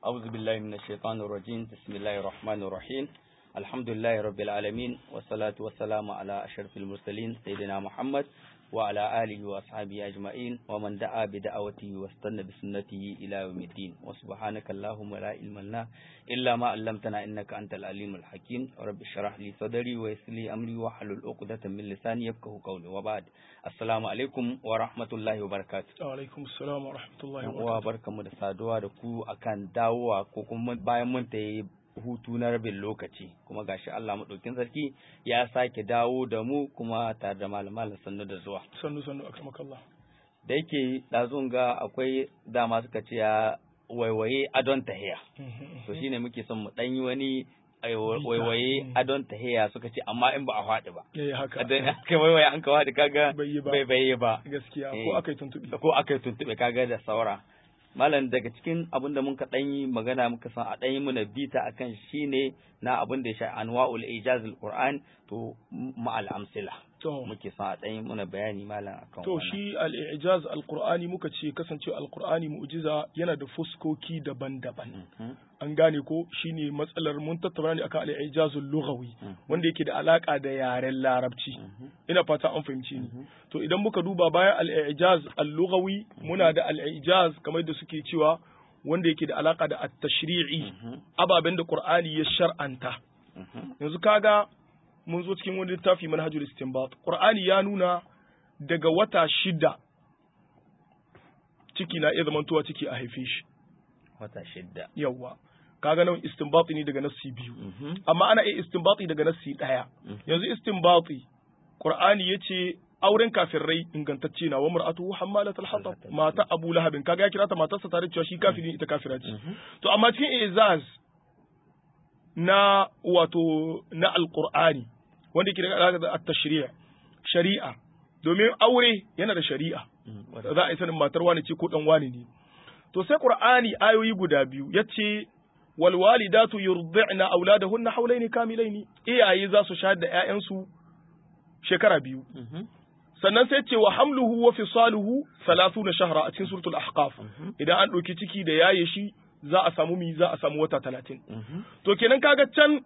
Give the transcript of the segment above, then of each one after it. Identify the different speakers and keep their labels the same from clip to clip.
Speaker 1: أعوذ بالله من الشيطان الرجيم بسم الله الرحمن الرحيم الحمد لله رب العالمين والصلاة والسلام على أشرف المرسلين سيدنا محمد وعلى آله وأصحابه أجمعين ومن دعا بدعوته واستنى بسنته إلى يوم الدين وسبحانك اللهم لا علم لنا إلا ما علمتنا إنك أنت العليم الحكيم رب اشرح لي صدري ويسر لي أمري واحلل عقدة من لساني يفقهوا قولي وبعد السلام عليكم ورحمة الله وبركاته
Speaker 2: alaikum assalam wa rahmatullahi wa
Speaker 1: uwa
Speaker 2: barakatuh
Speaker 1: barkamu da saduwa da ku akan dawowa ko kuma bayan mun ta yi hutu na rabin lokaci kuma gashi Allah maɗaukin sarki ya sake dawo da mu kuma tare da malaman sannu da zuwa
Speaker 2: sannu sannu akramakallah
Speaker 1: da yake ɗazun ga akwai dama suka ce ya waiwaye adon tahiya to shine muke son mu ɗan yi wani ai, waiwaye
Speaker 2: Mm.
Speaker 1: adon tahiya suka ce amma in ba a faɗi ba
Speaker 2: eh haka
Speaker 1: adon aka waiwaye an ka faɗi kaga
Speaker 2: bai yi ba
Speaker 1: bai bai ba
Speaker 2: gaskiya
Speaker 1: Eh.
Speaker 2: ko akai tuntubi
Speaker 1: ko aka yi tuntuɓe kaga da saura malam daga cikin abin da muka ɗan yi magana muka san a ɗan yi muna bita akan shine na abin da ya sha anwa'ul ijazul qur'an to ma'al amsila
Speaker 2: to
Speaker 1: muke son a ɗan yi muna bayani malam akan
Speaker 2: to
Speaker 1: wannan.
Speaker 2: shi al-i'jaz al-qur'ani muka ce kasancewa al-qur'ani mu'jiza yana da fuskoki daban-daban
Speaker 1: Mhm,
Speaker 2: an gane ko shine matsalar mun tattauna ne akan al-i'jazul lughawi
Speaker 1: Mhm.
Speaker 2: wanda yake da alaka da yaren larabci
Speaker 1: mhm,
Speaker 2: ina fata an fahimci ni
Speaker 1: mhm,
Speaker 2: to idan muka duba bayan al-i'jaz al-lughawi muna da al-i'jaz kamar da suke cewa wanda yake da alaka da at-tashri'i
Speaker 1: mhm,
Speaker 2: ababen da Qur'ani ya shar'anta
Speaker 1: mhm,
Speaker 2: yanzu kaga mun zo cikin wani littafi manhajul istinbat Qur'ani ya nuna daga wata shida ciki na iya zamantowa ciki a haife shi
Speaker 1: wata shidda
Speaker 2: yawwa kaga nan istinbati ne daga nassi biyu
Speaker 1: Mhm,
Speaker 2: amma ana iya istinbati daga nassi daya
Speaker 1: mhm,
Speaker 2: yanzu istinbati Qur'ani yace auren kafirai ingantacce na wa mar'atuhu hammalatul hatab mata Abu Lahabin kaga ya kira ta matarsa tare da cewa shi kafiri ne ita kafira ce
Speaker 1: mhm,
Speaker 2: To amma cikin izaz na wato na alqur'ani wanda ke da alaƙa da at-tashri' shari'a domin aure yana da shari'a
Speaker 1: mhm, wata-
Speaker 2: za a yi sanin matar wani ce ko dan wani ne to sai qur'ani ayoyi guda biyu yace wal walidatu yurdi'na auladahunna hawlaini kamilaini iyaye za su shayar da ƴaƴansu shekara biyu
Speaker 1: mhm,
Speaker 2: sannan sai ce wa hamluhu wa fisaluhu 30 shahra a cikin suratul ahqaf
Speaker 1: mhm,
Speaker 2: idan an ɗauki ciki da yaye shi za a samu mi za a samu wata talatin
Speaker 1: mhm,
Speaker 2: to kenan kaga can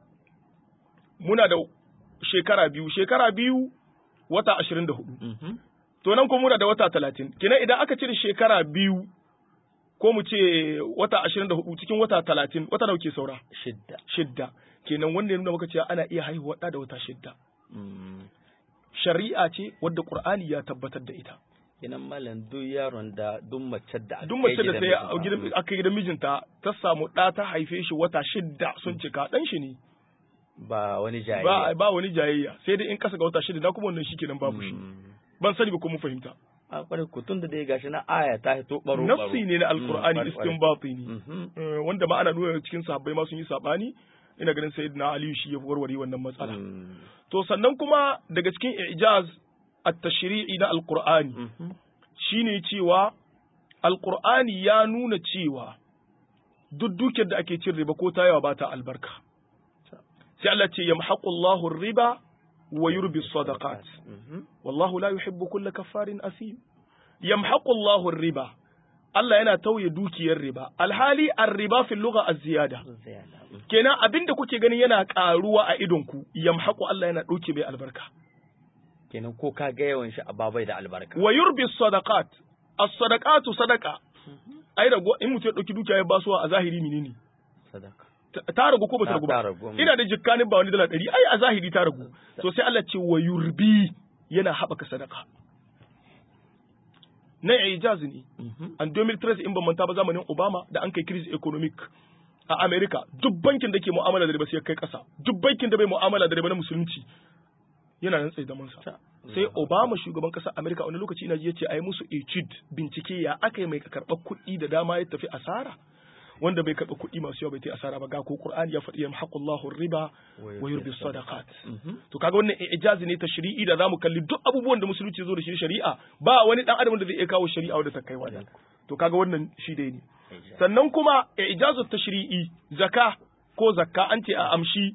Speaker 2: muna da shekara biyu shekara biyu wata ashirin da hudu
Speaker 1: mhm,
Speaker 2: to nan kuma muna da wata talatin kenan idan aka cire shekara biyu ko mu ce wata ashirin da hudu cikin wata talatin wata nawa ke saura
Speaker 1: shidda
Speaker 2: shidda kenan wanda ya nuna maka cewa ana iya haihuwa ɗa da wata shidda
Speaker 1: mhm.
Speaker 2: shari'a ce wadda qur'ani ya tabbatar da ita
Speaker 1: kenan malam duk yaron da duk mace da aka
Speaker 2: duk mace
Speaker 1: kai
Speaker 2: da sai a
Speaker 1: gidan
Speaker 2: gidan aka yi gidan mijinta ta samu ɗa ta haife shi wata shidda sun cika ɗan shi ne
Speaker 1: ba wani
Speaker 2: ba
Speaker 1: jayayya
Speaker 2: ba wani jayayya sai dai in kasa ga wata shida na kuma wannan shikenan babu shi
Speaker 1: Mm.
Speaker 2: ban sani ba ko mun fahimta
Speaker 1: a kwarai ku tun da dai gashi na aya ta hito baro baro
Speaker 2: nafsi ne na alqur'ani
Speaker 1: Mm, kwarai, kwarai.
Speaker 2: istinbati ne
Speaker 1: Mhm,
Speaker 2: Eh, wanda ma ana nuna cikin sahabbai ma sun yi sabani ina ganin sayyidina ali shi ya warware wannan matsala
Speaker 1: mm,
Speaker 2: to sannan kuma daga cikin ijaz at-tashri'i na alqur'ani
Speaker 1: mhm,
Speaker 2: shine cewa alqur'ani ya nuna cewa duk dukiyar da ake cin riba ko ta yawa ba ta albarka sai Allah ce yamhaqullahu riba wa yurbi sadaqat
Speaker 1: mhm,
Speaker 2: wallahu la yuhibbu kulla kaffarin asim yamhaqu Allahu riba Allah yana tauye dukiyar riba alhali ar-riba fil lugha az-ziyada
Speaker 1: ziyada, mm,
Speaker 2: kenan abinda kuke ganin yana karuwa a idon ku yamhaqu Allah yana dauke mai albarka
Speaker 1: kenan ko ka ga yawan shi a babai da albarka
Speaker 2: wa yurbi sadaqat as-sadaqatu sadaqa ai rago in mutum ya dauki dukiya ya basuwa a zahiri menene
Speaker 1: sadaka
Speaker 2: Ta- ta ragu ko ba ta
Speaker 1: Ta-
Speaker 2: ragu
Speaker 1: ta
Speaker 2: ba
Speaker 1: ragu, mm.
Speaker 2: ina da jikkanin ba wani dala ɗari ai a zahiri ta ragu to sai Allah ce wa yurbi yana haɓaka sadaka na ijaz ne
Speaker 1: Mhm,
Speaker 2: an 2013 in ban manta ba zamanin Obama da an kai crisis economic a America duk bankin da ke mu'amala da riba sai ya kai ƙasa duk bankin da bai mu'amala da riba na musulunci yana nan tsaye zaman sa
Speaker 1: ta-
Speaker 2: sai Obama shugaban ƙasar America wani lokaci ina ji yace ai musu etude bincike ya aka yi mai karɓar kuɗi da dama ya tafi asara wanda bai karɓa kuɗi masu yawa bai ta asara ba ga ko Qur'ani ya faɗi yamhaqullahu riba wa yurbi sadaqat
Speaker 1: Mhm,
Speaker 2: to kaga wannan ijazi ne ta shari'i da zamu kalli duk abubuwan da musulunci zo da shi shari'a ba wani dan adam da zai iya kawo shari'a wadda ta kai wannan to kaga wannan shi dai ne
Speaker 1: ijaz.
Speaker 2: sannan kuma ijazu tashri'i zaka ko zakka an ce a amshi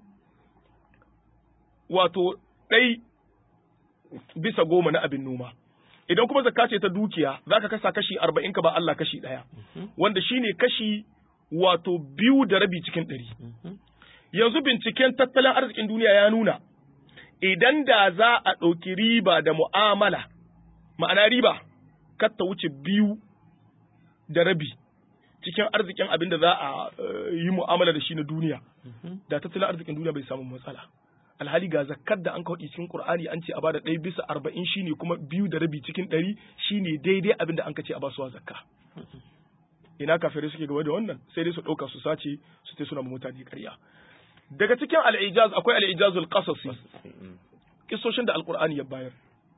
Speaker 2: wato ɗai bisa goma na abin noma idan kuma zakka ce ta dukiya zaka kasa kashi arba'in ka ba Allah kashi ɗaya wanda shine kashi wato biyu da rabi cikin ɗari yanzu binciken tattalin arzikin duniya ya nuna idan da za a ɗauki riba da mu'amala ma'ana riba kar ta wuce biyu da rabi cikin arzikin abin da za a yi mu'amala da shi na duniya da tattalin arzikin duniya bai samu matsala alhali ga zakkar da an kawo cikin qur'ani an ce a bada ɗaya bisa arba'in shine kuma biyu da rabi cikin ɗari shine daidai abin da an ka ce a basuwa zakka ina kafirai suke gaba da wannan sai dai su ɗauka su sace su sai suna mutane ƙarya daga cikin al'ijaz akwai al'ijazul qasasi kisoshin da alqur'ani ya bayar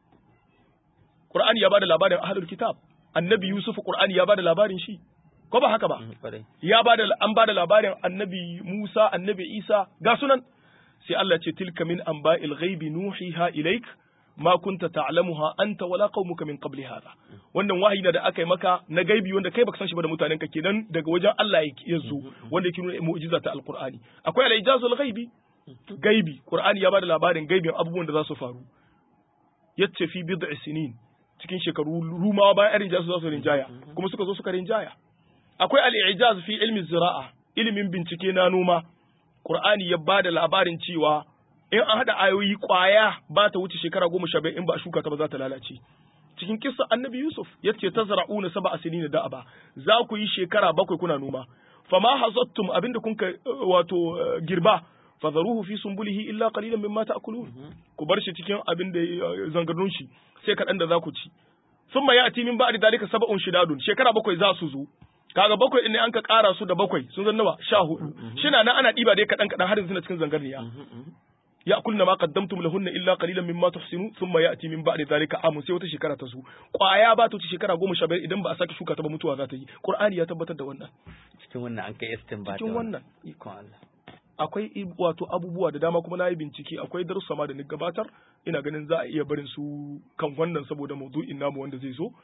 Speaker 2: qur'ani ya bada labarin ahlul kitab annabi yusuf qur'ani ya bada labarin shi ko ba haka ba ya bada an bada labarin annabi musa annabi isa ga sunan sai Allah ce tilka min anba'il ghaibi nuhiha ilaik ma kunta ta'lamuha anta wala qaumuka min qabli hadha wannan wahayi da aka yi maka na gaibi wanda kai baka san shi ba da mutanen ka kenan daga wajen Allah ya zo wanda yake nuna mu'jiza ta alqur'ani akwai al-ijazul ghaibi gaibi qur'ani ya bada labarin gaibin abubuwan da za su faru yace fi bid'i sinin cikin shekaru rumawa bayan irin jasu za su rinjaya kuma suka zo suka rinjaya akwai al-ijaz fi ilmi zira'a ilimin bincike na noma qur'ani ya bada labarin cewa in an haɗa ayoyi ƙwaya ba ta wuce shekara goma sha in ba a shuka ta ba za ta lalace cikin kissa annabi yusuf ya ce ta zara'una saba a sinina da ba za ku yi shekara bakwai kuna noma fama hazattum abinda kun ka wato girba fadharuhu fi sumbulihi illa qalilan mimma ta'kulun ku bar shi cikin abin da zangarnun shi sai kaɗan da za ku ci thumma ya'ti min ba'di dalika sab'un shidadun shekara bakwai za su zo kaga bakwai ne an ka ƙara su da bakwai sun zan nawa sha hudu shina nan ana ɗiba dai kaɗan kaɗan har yanzu na cikin zangarniya ya'kulna ma qaddamtum lahunna illa qalilan mimma tuhsinu thumma ya'ti min ba'di dhalika amun sai wata shekara ta zo kwaya ba ta wuce shekara goma sha biyar idan ba a sake shuka ta ba mutuwa za ta yi qur'ani ya tabbatar da wannan
Speaker 1: cikin wannan an kai istinbat
Speaker 2: cikin wannan
Speaker 1: ikon Allah
Speaker 2: akwai wato abubuwa da dama kuma na yi bincike akwai darussa ma da ni gabatar ina ganin za a iya barin su kan wannan saboda maudu'in namu wanda zai zo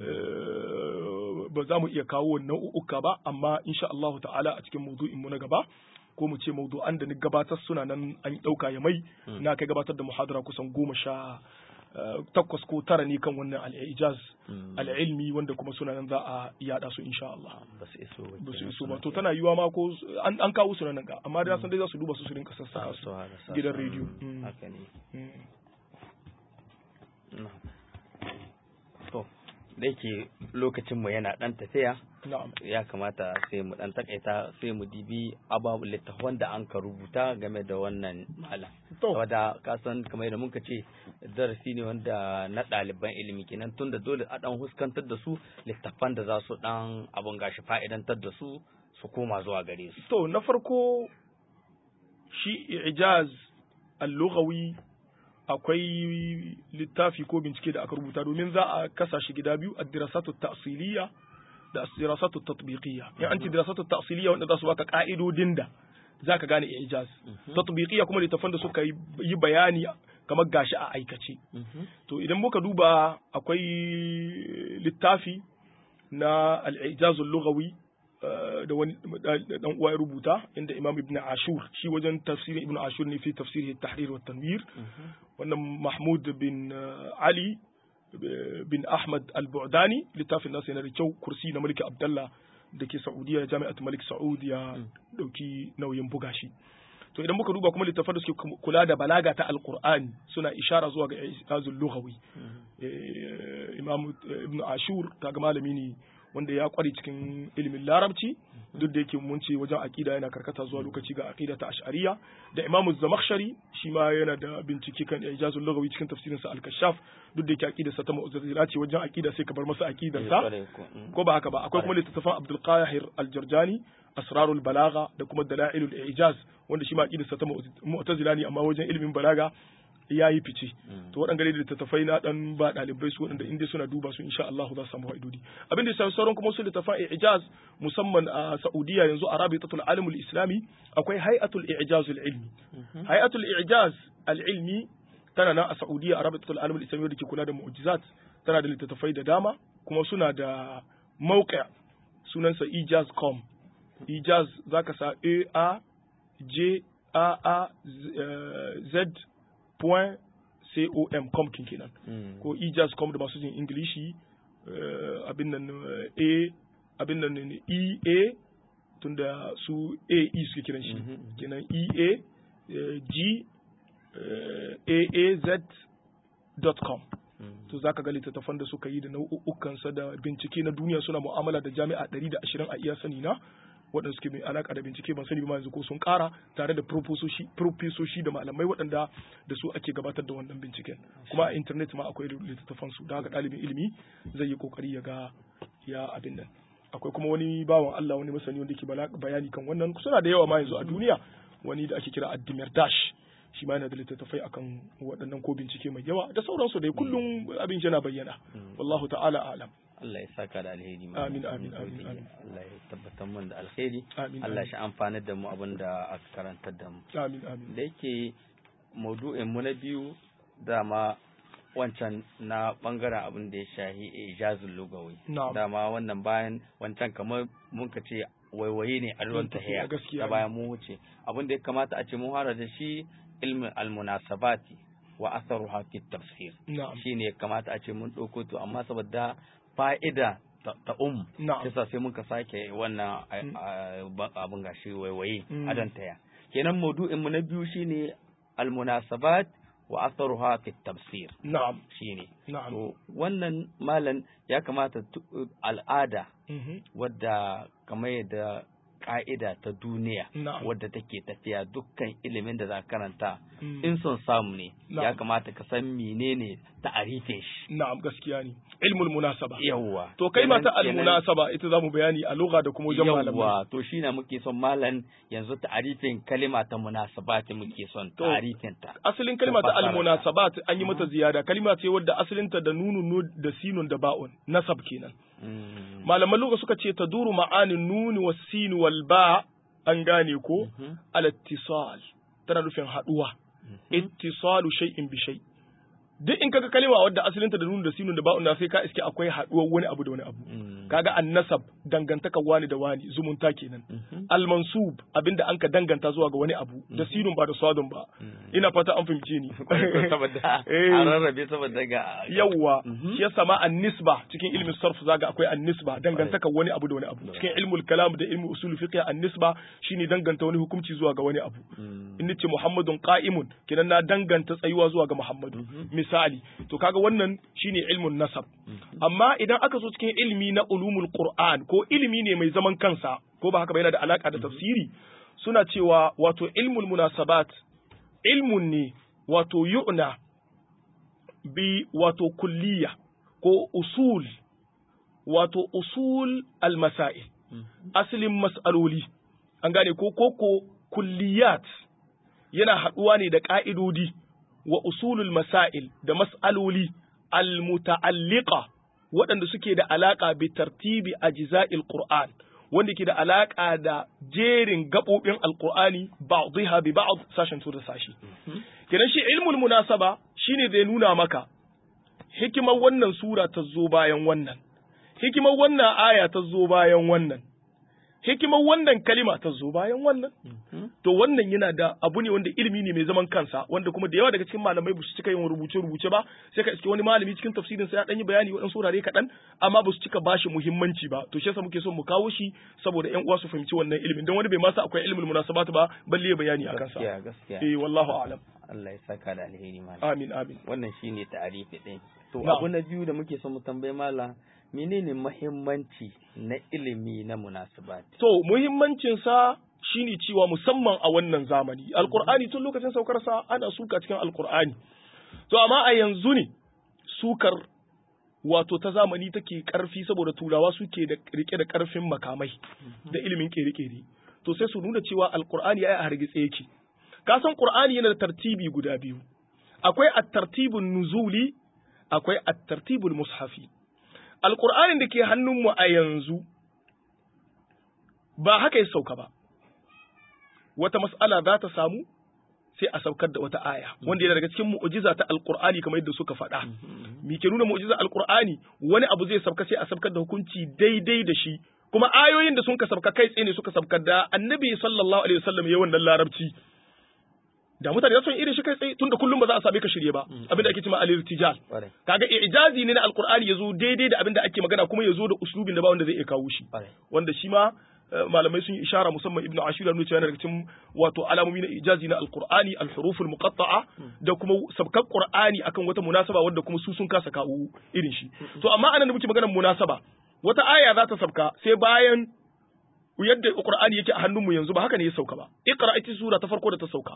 Speaker 2: ba za mu iya kawo nau'uka ba amma insha Allah ta'ala a cikin maudu'in mu na gaba ko mu ce maudu'an da ni gabatar suna nan an ɗauka ya mai na kai gabatar da muhadara kusan goma sha takwas ko tara ne kan wannan al'ijaz al'ilmi wanda kuma suna nan za a yada su insha Allah
Speaker 1: ba su iso ba
Speaker 2: ba su iso ba to tana yiwa ma ko an kawo su nan ga amma da san dai za su duba su su rinka sassa su gidan rediyo
Speaker 1: haka ne to da yake lokacin mu yana dan tafiya ya kamata sai mu dan takaita sai mu dibi ababu littafan da an ka rubuta game da wannan malam saboda ka san kamar yadda muka ce darasi ne wanda na ɗaliban ilimi kenan tunda dole a dan huskantar da su littafan da za su dan abun gashi fa'idantar da su su koma zuwa gare su
Speaker 2: to na farko shi ijaz al-lughawi akwai littafi ko bincike da aka rubuta domin za a kasa shi gida biyu ad-dirasatu ta'siliyya da dirasatu tatbiqiyya in an ce dirasatu ta'siliyya wanda za su baka ka'idodin da zaka gane ijaz tatbiqiyya kuma littafan da suka yi bayani kamar gashi a aikace to idan muka duba akwai littafi na al-ijaz al-lughawi da wani dan uwa ya rubuta inda Imam Ibn Ashur shi wajen tafsirin Ibn Ashur ne fi tafsirihi at-tahrir wa tanwir wannan Mahmud bin Ali bin Ahmad al-Bu'dani littafin nasa yana da kyau kursi na Malik Abdullah da ke Saudiya Jami'at Malik Saud ya dauki nauyin buga shi to idan muka duba kuma littafan da suke kula da balaga ta alqur'ani suna ishara zuwa ga ijazul lughawi Imam Ibn Ashur kaga malami ne wanda ya kware cikin ilimin larabci duk da yake mun ce wajen aqida yana karkata zuwa lokaci ga aqida ta ash'ariya da imamu zamakhshari shi ma yana da bincike kan ijazul lughawi cikin tafsirin sa al-kashaf duk da yake aqida sa ta mu'tazila ce wajen aqida sai ka bar masa aqidar sa ko ba haka ba akwai kuma littattafan Abdul Qahir al-Jarjani asrarul balagha da kuma dalailul ijaz wanda shi ma aqidar sa ta mu'tazila ne amma wajen ilimin balaga ya yi fice to waɗanda da littattafai na dan ba ɗalibai su waɗanda inda suna duba su insha Allah za su samu fa'idodi abin da sauran kuma su littattafan ijaz musamman a Saudiya yanzu a Rabitatul Alimul Islami akwai Hay'atul Ijazul Ilmi Hay'atul Ijaz al-Ilmi tana nan a Saudiya a Rabitatul Alimul Islami da ke kula da mu'jizat tana da littattafai da dama kuma suna da mawqi' sunansa ijaz.com ijaz zaka sa a a j a a z point com com kin kenan ko ijaz.com da masu jin ingilishi abin nan a abin nan e a tunda su AE suke kiran shi
Speaker 1: Mhm.
Speaker 2: kenan EA eh, G eh, AAZ.com
Speaker 1: Mm.
Speaker 2: to zaka ga littattafan da suka yi da nau'ukansa da bincike na duniya suna mu'amala da jami'a 120 a iya sani na waɗanda suke mai alaka da bincike ban sani ba ma yanzu ko sun ƙara tare da profesoshi profesoshi da malamai waɗanda da su ake gabatar da wannan binciken kuma a internet ma akwai littattafan su da haka ɗalibin ilimi zai yi kokari ya ga ya abin nan akwai kuma wani bawan Allah wani masani wanda ke bala- bayani kan wannan suna da yawa ma yanzu a duniya wani da ake kira Addimir Dash shi ma yana da littattafai akan waɗannan ko bincike mai yawa da sauransu dai kullum abin yana bayyana wallahu ta'ala alam
Speaker 1: Allah ya saka da alheri ma.
Speaker 2: Amin, amin, amin, amin.
Speaker 1: Allah ya tabbatar mun da alheri
Speaker 2: Amin,
Speaker 1: Allah
Speaker 2: amin.
Speaker 1: shi amfanar da mu abin da aka karantar da mu
Speaker 2: amin amin
Speaker 1: da yake maudu'in mu na biyu dama wancan na bangaren abin da ya shahi ijazul lugawi
Speaker 2: Na'am.
Speaker 1: dama wannan bayan wancan kamar mun ka ce waiwaye ne a ruwan
Speaker 2: Mun tafi,
Speaker 1: tahiya
Speaker 2: gaskiya
Speaker 1: da
Speaker 2: ne.
Speaker 1: bayan mun wuce abin da ya kamata a ce mun fara da shi ilmin almunasabati wa atharuha fi tafsir
Speaker 2: na'am
Speaker 1: shine ya kamata a ce mun ɗauko to amma saboda fa'ida ta ta um
Speaker 2: Na'am.
Speaker 1: yasa sai muka sake wannan a- a- ba- abin gashi waiwaye
Speaker 2: Mm.
Speaker 1: a don taya kenan maudu'in mu na biyu shine almunasabat wa atharuha fi tafsir
Speaker 2: na'am
Speaker 1: shine
Speaker 2: na'am
Speaker 1: to wannan malam ya kamata tu- al'ada
Speaker 2: Mhm.
Speaker 1: wadda kamar yadda ka'ida ta duniya
Speaker 2: Na'am.
Speaker 1: wadda take tafiya dukkan ilimin da za ka karanta
Speaker 2: Mm.
Speaker 1: in son samu ne ya
Speaker 2: Na'am.
Speaker 1: kamata ka san menene ta'arifin shi
Speaker 2: na'am gaskiya ne ilmul munasaba
Speaker 1: yawwa
Speaker 2: to kai ma ta
Speaker 1: Kenan- kenan-
Speaker 2: almunasaba ita zamu bayani a lugha da kuma wajen malamai
Speaker 1: yawwa to shi na muke son malam yanzu ta'arifin kalima ta munasabati muke son
Speaker 2: To.
Speaker 1: ta'arifin ta
Speaker 2: asalin kalma ta
Speaker 1: Fasara ta.
Speaker 2: almunasabat an yi mata ziyada kalma ce wadda asalinta da nunun nu- da sinun da ba'un nasab kenan
Speaker 1: Mm.
Speaker 2: malaman lugha suka ce taduru ma'anin nuni was sin wal ba an gane ko
Speaker 1: Mhm.
Speaker 2: al ittisal tana nufin haduwa ittisalu shay'in bi shay duk in kaga kalma wadda asalinta da nunun da sinun da ba'un na sai ka iske akwai haduwar wani abu da wani abu
Speaker 1: Mm.
Speaker 2: kaga annasab dangantaka wani da wani zumunta kenan
Speaker 1: Mhm.
Speaker 2: almansub abinda an ka danganta zuwa ga wani abu da sinun ba da sadun ba ina fata an fahimce ni
Speaker 1: saboda
Speaker 2: Eh.
Speaker 1: a rarrabe saboda ga
Speaker 2: yawwa
Speaker 1: Mhm.
Speaker 2: shi yasa ma an-nisba cikin ilmin sarf zaga akwai an-nisba dangantaka wani abu da wani abu cikin ilmul kalam da ilmul usul fiqh an-nisba shine danganta wani hukunci zuwa ga wani abu
Speaker 1: Mm.
Speaker 2: in nace muhammadun qa'imun kidan na danganta tsayuwa zuwa ga muhammadu misali to kaga wannan shine ilmun nasab amma idan aka so cikin ilmi na ulumul qur'an ko ilmi ne mai zaman kansa ko ba haka ba yana da alaka da tafsiri suna cewa wato ilmul munasabat ilmun ne wato yu'na bi wato kulliya ko usul wato usul al-masail asalin mas'aloli an gane ko koko kulliyat yana haɗuwa ne da ƙa'idodi wa usulul masail da mas'aloli al-muta'alliqa waɗanda suke da alaƙa bi tartibi ajza'il qur'an wanda ke da alaƙa da jerin gaɓoɓin alƙur'ani ba'dhiha bi ba'd sashen su da sashi kenan shi ilmul munasaba shine zai nuna maka hikimar wannan sura ta zo bayan wannan hikimar wannan aya ta zo bayan wannan hikimar wannan kalima ta zo bayan wannan to wannan yana da abu ne wanda ilimi ne mai zaman kansa wanda kuma da yawa daga cikin malamai ba su cika yin rubuce rubuce ba sai ka iske wani malami cikin tafsirin sa ya dan yi bayani waɗansu wurare kaɗan amma ba su cika bashi muhimmanci ba to shi yasa muke son mu kawo shi saboda ƴan uwa su fahimci wannan ilimin don wani bai ma sa akwai ilmul munasabat ba balle ya bayani akan sa
Speaker 1: gaskiya gaskiya
Speaker 2: eh wallahu a'lam
Speaker 1: Allah ya saka da alheri malam
Speaker 2: amin amin
Speaker 1: wannan shine ta'arifi ɗin to
Speaker 2: Na'am.
Speaker 1: abu na biyu da muke son mu tambaye malam menene muhimmanci na ilimi na munasabat
Speaker 2: To muhimmancinsa shine cewa musamman a wannan zamani. Alƙur'ani tun lokacin saukarsa ana suka cikin Alƙur'ani. To amma a yanzu ne sukar wato ta zamani take ƙarfi saboda turawa suke da rike da ƙarfin makamai da ilimin ƙere-ƙere. To sai su nuna cewa Alƙur'ani ya a hargitse yake. Ka san Ƙur'ani yana da tartibi guda biyu. Akwai at-tartibun nuzuli, akwai at-tartibul mushafi. Alƙur'anin da ke hannunmu a yanzu ba haka ya sauka ba wata mas'ala za ta samu sai a saukar da wata aya wanda yana daga cikin mu'jiza ta alqur'ani kamar yadda suka faɗa me ke nuna mu'jiza alqur'ani wani abu zai sauka sai a saukar da hukunci daidai da shi kuma ayoyin da sun ka sauka kai tsaye ne suka saukar da annabi sallallahu alaihi wasallam ya wannan larabci da mutane sun irin shi kai tsaye tunda kullum ba za a same ka shirye ba abinda ake cewa al-irtijal
Speaker 1: Ƙwarai.
Speaker 2: kaga ijazi ne na alqur'ani yazo daidai da abinda ake magana kuma yazo da uslubin da ba wanda zai iya kawo shi
Speaker 1: Ƙwarai.
Speaker 2: wanda shi ma malamai sun yi ishara musamman ibnu ashur ya nuna cewa daga cikin wato alamomi na ijazi na alqur'ani alhuruful muqatta'a da kuma sabkan qur'ani akan wata munasaba wanda kuma su sun kasa kawo irin shi to amma anan da muke maganar munasaba wata aya za ta sabka sai bayan yadda qur'ani yake a hannunmu yanzu ba haka ne ya sauka ba iqra ita sura ta farko da ta sauka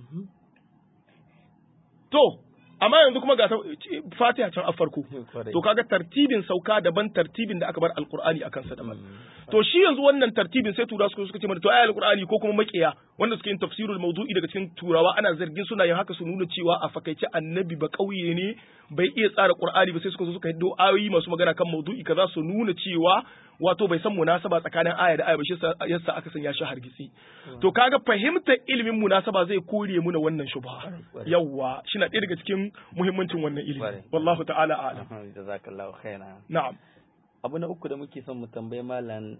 Speaker 2: to amma yanzu kuma ga fatiha can a farko to kaga tartibin sauka daban tartibin da aka bar alqur'ani akan sa daban to shi yanzu wannan tartibin sai tura suka suka ce mana to ayi alqur'ani ko kuma makiya wanda suke yin tafsirul mawdu'i daga cikin turawa ana zargin suna yin haka su nuna cewa a fakaice annabi ba kauye ne bai iya tsara qur'ani ba sai suka zo suka hiddo ayoyi masu magana kan mawdu'i kaza su nuna cewa wato bai san munasaba tsakanin aya da aya ba shi yasa aka sanya shi hargitsi to kaga fahimtar ilimin munasaba zai kore muna wannan shubha yawa shi na ɗaya daga cikin muhimmancin wannan ilimi wallahu ta'ala a'lam
Speaker 1: jazakallahu khairan
Speaker 2: na'am
Speaker 1: abu na uku da muke son mu tambayi malam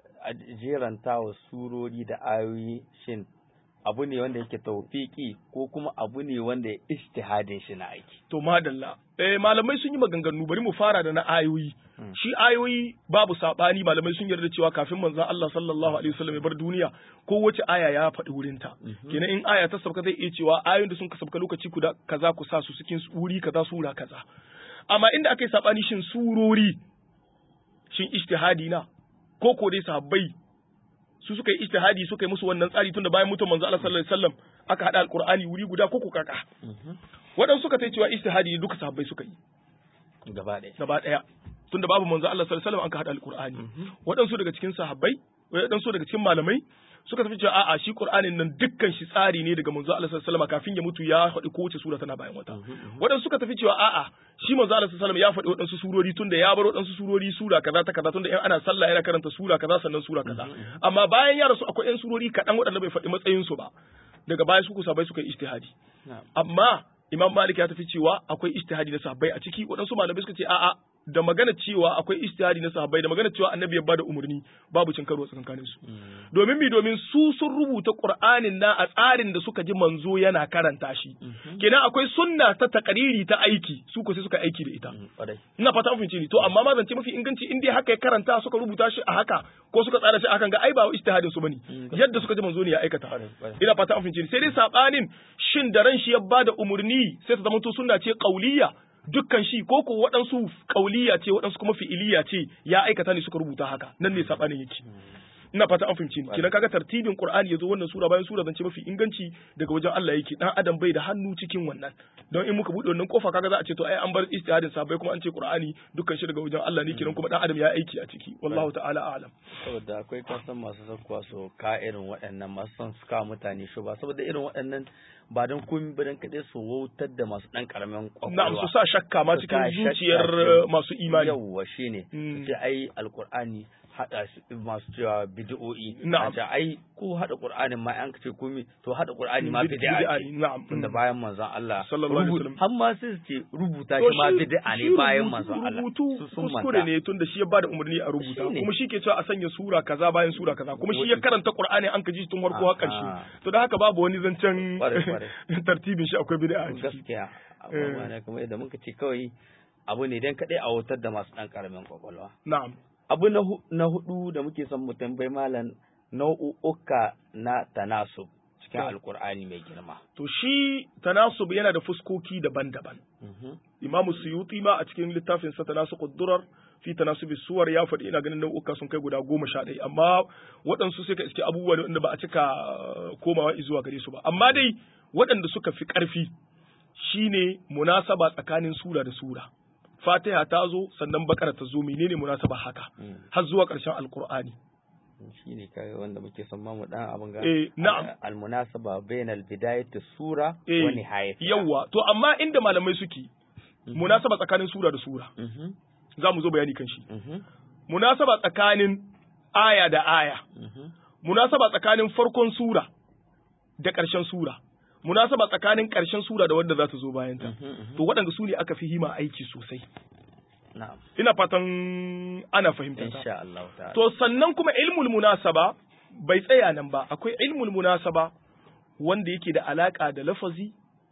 Speaker 1: jeranta wa surori da ayoyi shin abu ne wanda yake taufiki ko kuma abu ne wanda ya ijtihadin shi na aiki
Speaker 2: to madalla eh malamai sun yi maganganu bari mu fara da na ayoyi shi ayoyi babu sabani malamai sun yarda cewa kafin manzon Allah sallallahu alaihi wasallam ya bar duniya ko wace aya ya faɗi wurin ta kenan in aya ta sauka zai iya cewa ayoyin da sun ka sauka lokaci kuda kaza ku sa su cikin wuri kaza sura kaza amma inda aka yi sabani shin surori shin ijtihadi na ko ko dai sahabbai su suka yi ijtihadi suka yi musu wannan tsari tunda bayan mutum manzo Allah sallallahu alaihi wasallam aka hada alqur'ani wuri guda ko ko kaka waɗansu suka tai cewa ijtihadi duka sahabbai suka yi
Speaker 1: gaba ɗaya
Speaker 2: gaba ɗaya tunda babu manzo Allah sallallahu alaihi wasallam aka hada alqur'ani waɗansu daga cikin sahabbai waɗansu daga cikin malamai suka tafi cewa a'a shi Qur'anin nan dukkan shi tsari ne daga manzo Allah sallallahu alaihi wasallam kafin ya mutu ya faɗi kowace sura tana bayan wata waɗansu suka tafi cewa a'a shi manzo Allah sallallahu alaihi wasallam ya faɗi waɗansu surori tunda ya bar waɗansu surori sura kaza ta kaza tunda in ana sallah yana karanta sura kaza sannan sura kaza amma bayan ya rasu akwai ɗan surori kaɗan waɗanda bai faɗi matsayin su ba daga baya su kusa bai suka yi ijtihadi amma Imam Malik ya tafi cewa akwai ijtihadi na sahabbai a ciki waɗansu malamai suka ce a'a da magana cewa akwai ijtihadi na sahabbai da magana cewa annabi ya bada umarni babu cin karo tsakanin su domin mi domin su sun rubuta qur'anin na a tsarin da suka ji manzo yana karanta shi kenan akwai sunna ta takariri ta aiki su ko sai suka aiki da ita ina fata mun fahimci ni to amma ma zance mafi inganci in dai haka ya karanta suka rubuta shi a haka ko suka tsara shi akan ga ai ba ijtihadin su bane yadda suka ji manzo ne ya aikata ina fata mun fahimci ni sai dai sabanin shin da ran shi ya bada umarni sai ta zama to sunna ce qauliyya dukkan shi ko ko waɗansu kauliya ce waɗansu kuma fi'iliya ce ya aikata ne suka rubuta haka nan ne sabanin yake ina fata an fahimci ni kidan kaga tartibin qur'ani yazo wannan sura bayan sura zance mafi inganci daga wajen Allah yake dan adam bai da hannu cikin wannan don in muka bude wannan kofa kaga za a ce to ai an bar istihadin sabai kuma an ce qur'ani dukkan shi daga wajen Allah ne kidan kuma dan adam ya aiki a ciki wallahu ta'ala a'lam
Speaker 1: saboda akwai kasan masu zakkuwa su ka irin waɗannan masu son su ka mutane shi ba saboda irin waɗannan ba don komi ba don kaɗai su wautar da masu ɗan ƙaramin ƙwaƙwalwa.
Speaker 2: Na'am su sa shakka ma cikin zuciyar masu imani.
Speaker 1: Yawwa shi ne. Su ce ai alƙur'ani haɗa masu cewa bid'o'i.
Speaker 2: Na'am.
Speaker 1: A ai ko haɗa ƙur'anin ma an ce komi to haɗa ƙur'ani ma bid'a ce.
Speaker 2: Na'am.
Speaker 1: Tunda bayan manzon Allah.
Speaker 2: Sallallahu alaihi wasallam.
Speaker 1: Har ma sai su ce rubuta shi ma bid'a ne bayan manzon Allah.
Speaker 2: Rubutu kuskure ne tunda shi ya bada umarni a rubuta. Kuma shi ke cewa a sanya sura kaza bayan sura kaza. Kuma shi ya karanta ƙur'ani an ka ji tun farko har ƙarshe. To da haka babu wani zancen tartibin shi akwai bid'a a ciki
Speaker 1: gaskiya abubuwa ne kuma yadda muka ce kawai abu ne dan kadai a wutar da masu dan karamin kwakwalwa
Speaker 2: na'am
Speaker 1: abu na hudu da muke son mu tambayi malam nau'uka na tanasub cikin alkur'ani mai girma
Speaker 2: to shi tanasub yana da fuskoki daban-daban imamu suyuti ma a cikin littafin sa tanasuqud durar fi tanasubi suwar ya faɗi ina ganin nau'uka sun kai guda goma sha ɗaya amma waɗansu sai ka iske abubuwa ne wanda ba a cika komawa zuwa gare su ba amma dai waɗanda suka fi ƙarfi shine munasaba tsakanin sura da sura fatiha ta zo sannan bakara ta zo menene munasaba haka har zuwa ƙarshen alkur'ani
Speaker 1: shi ne kai wanda muke son ma mu dan abin ga
Speaker 2: eh na'am
Speaker 1: almunasaba bainal bidayati sura
Speaker 2: eh,
Speaker 1: wa nihayati
Speaker 2: yawa to amma inda malamai suke munasaba tsakanin sura da sura za mu zo bayani kan shi munasaba tsakanin aya da aya munasaba tsakanin farkon sura da ƙarshen sura munasaba tsakanin ƙarshen sura da wanda za ta zo bayan ta to waɗanda su ne aka fi hima aiki sosai
Speaker 1: na'am
Speaker 2: ina fatan ana fahimtar ta
Speaker 1: insha Allah ta'ala
Speaker 2: to sannan kuma ilmul munasaba bai tsaya nan ba akwai ilmul munasaba wanda yake da alaka da lafazi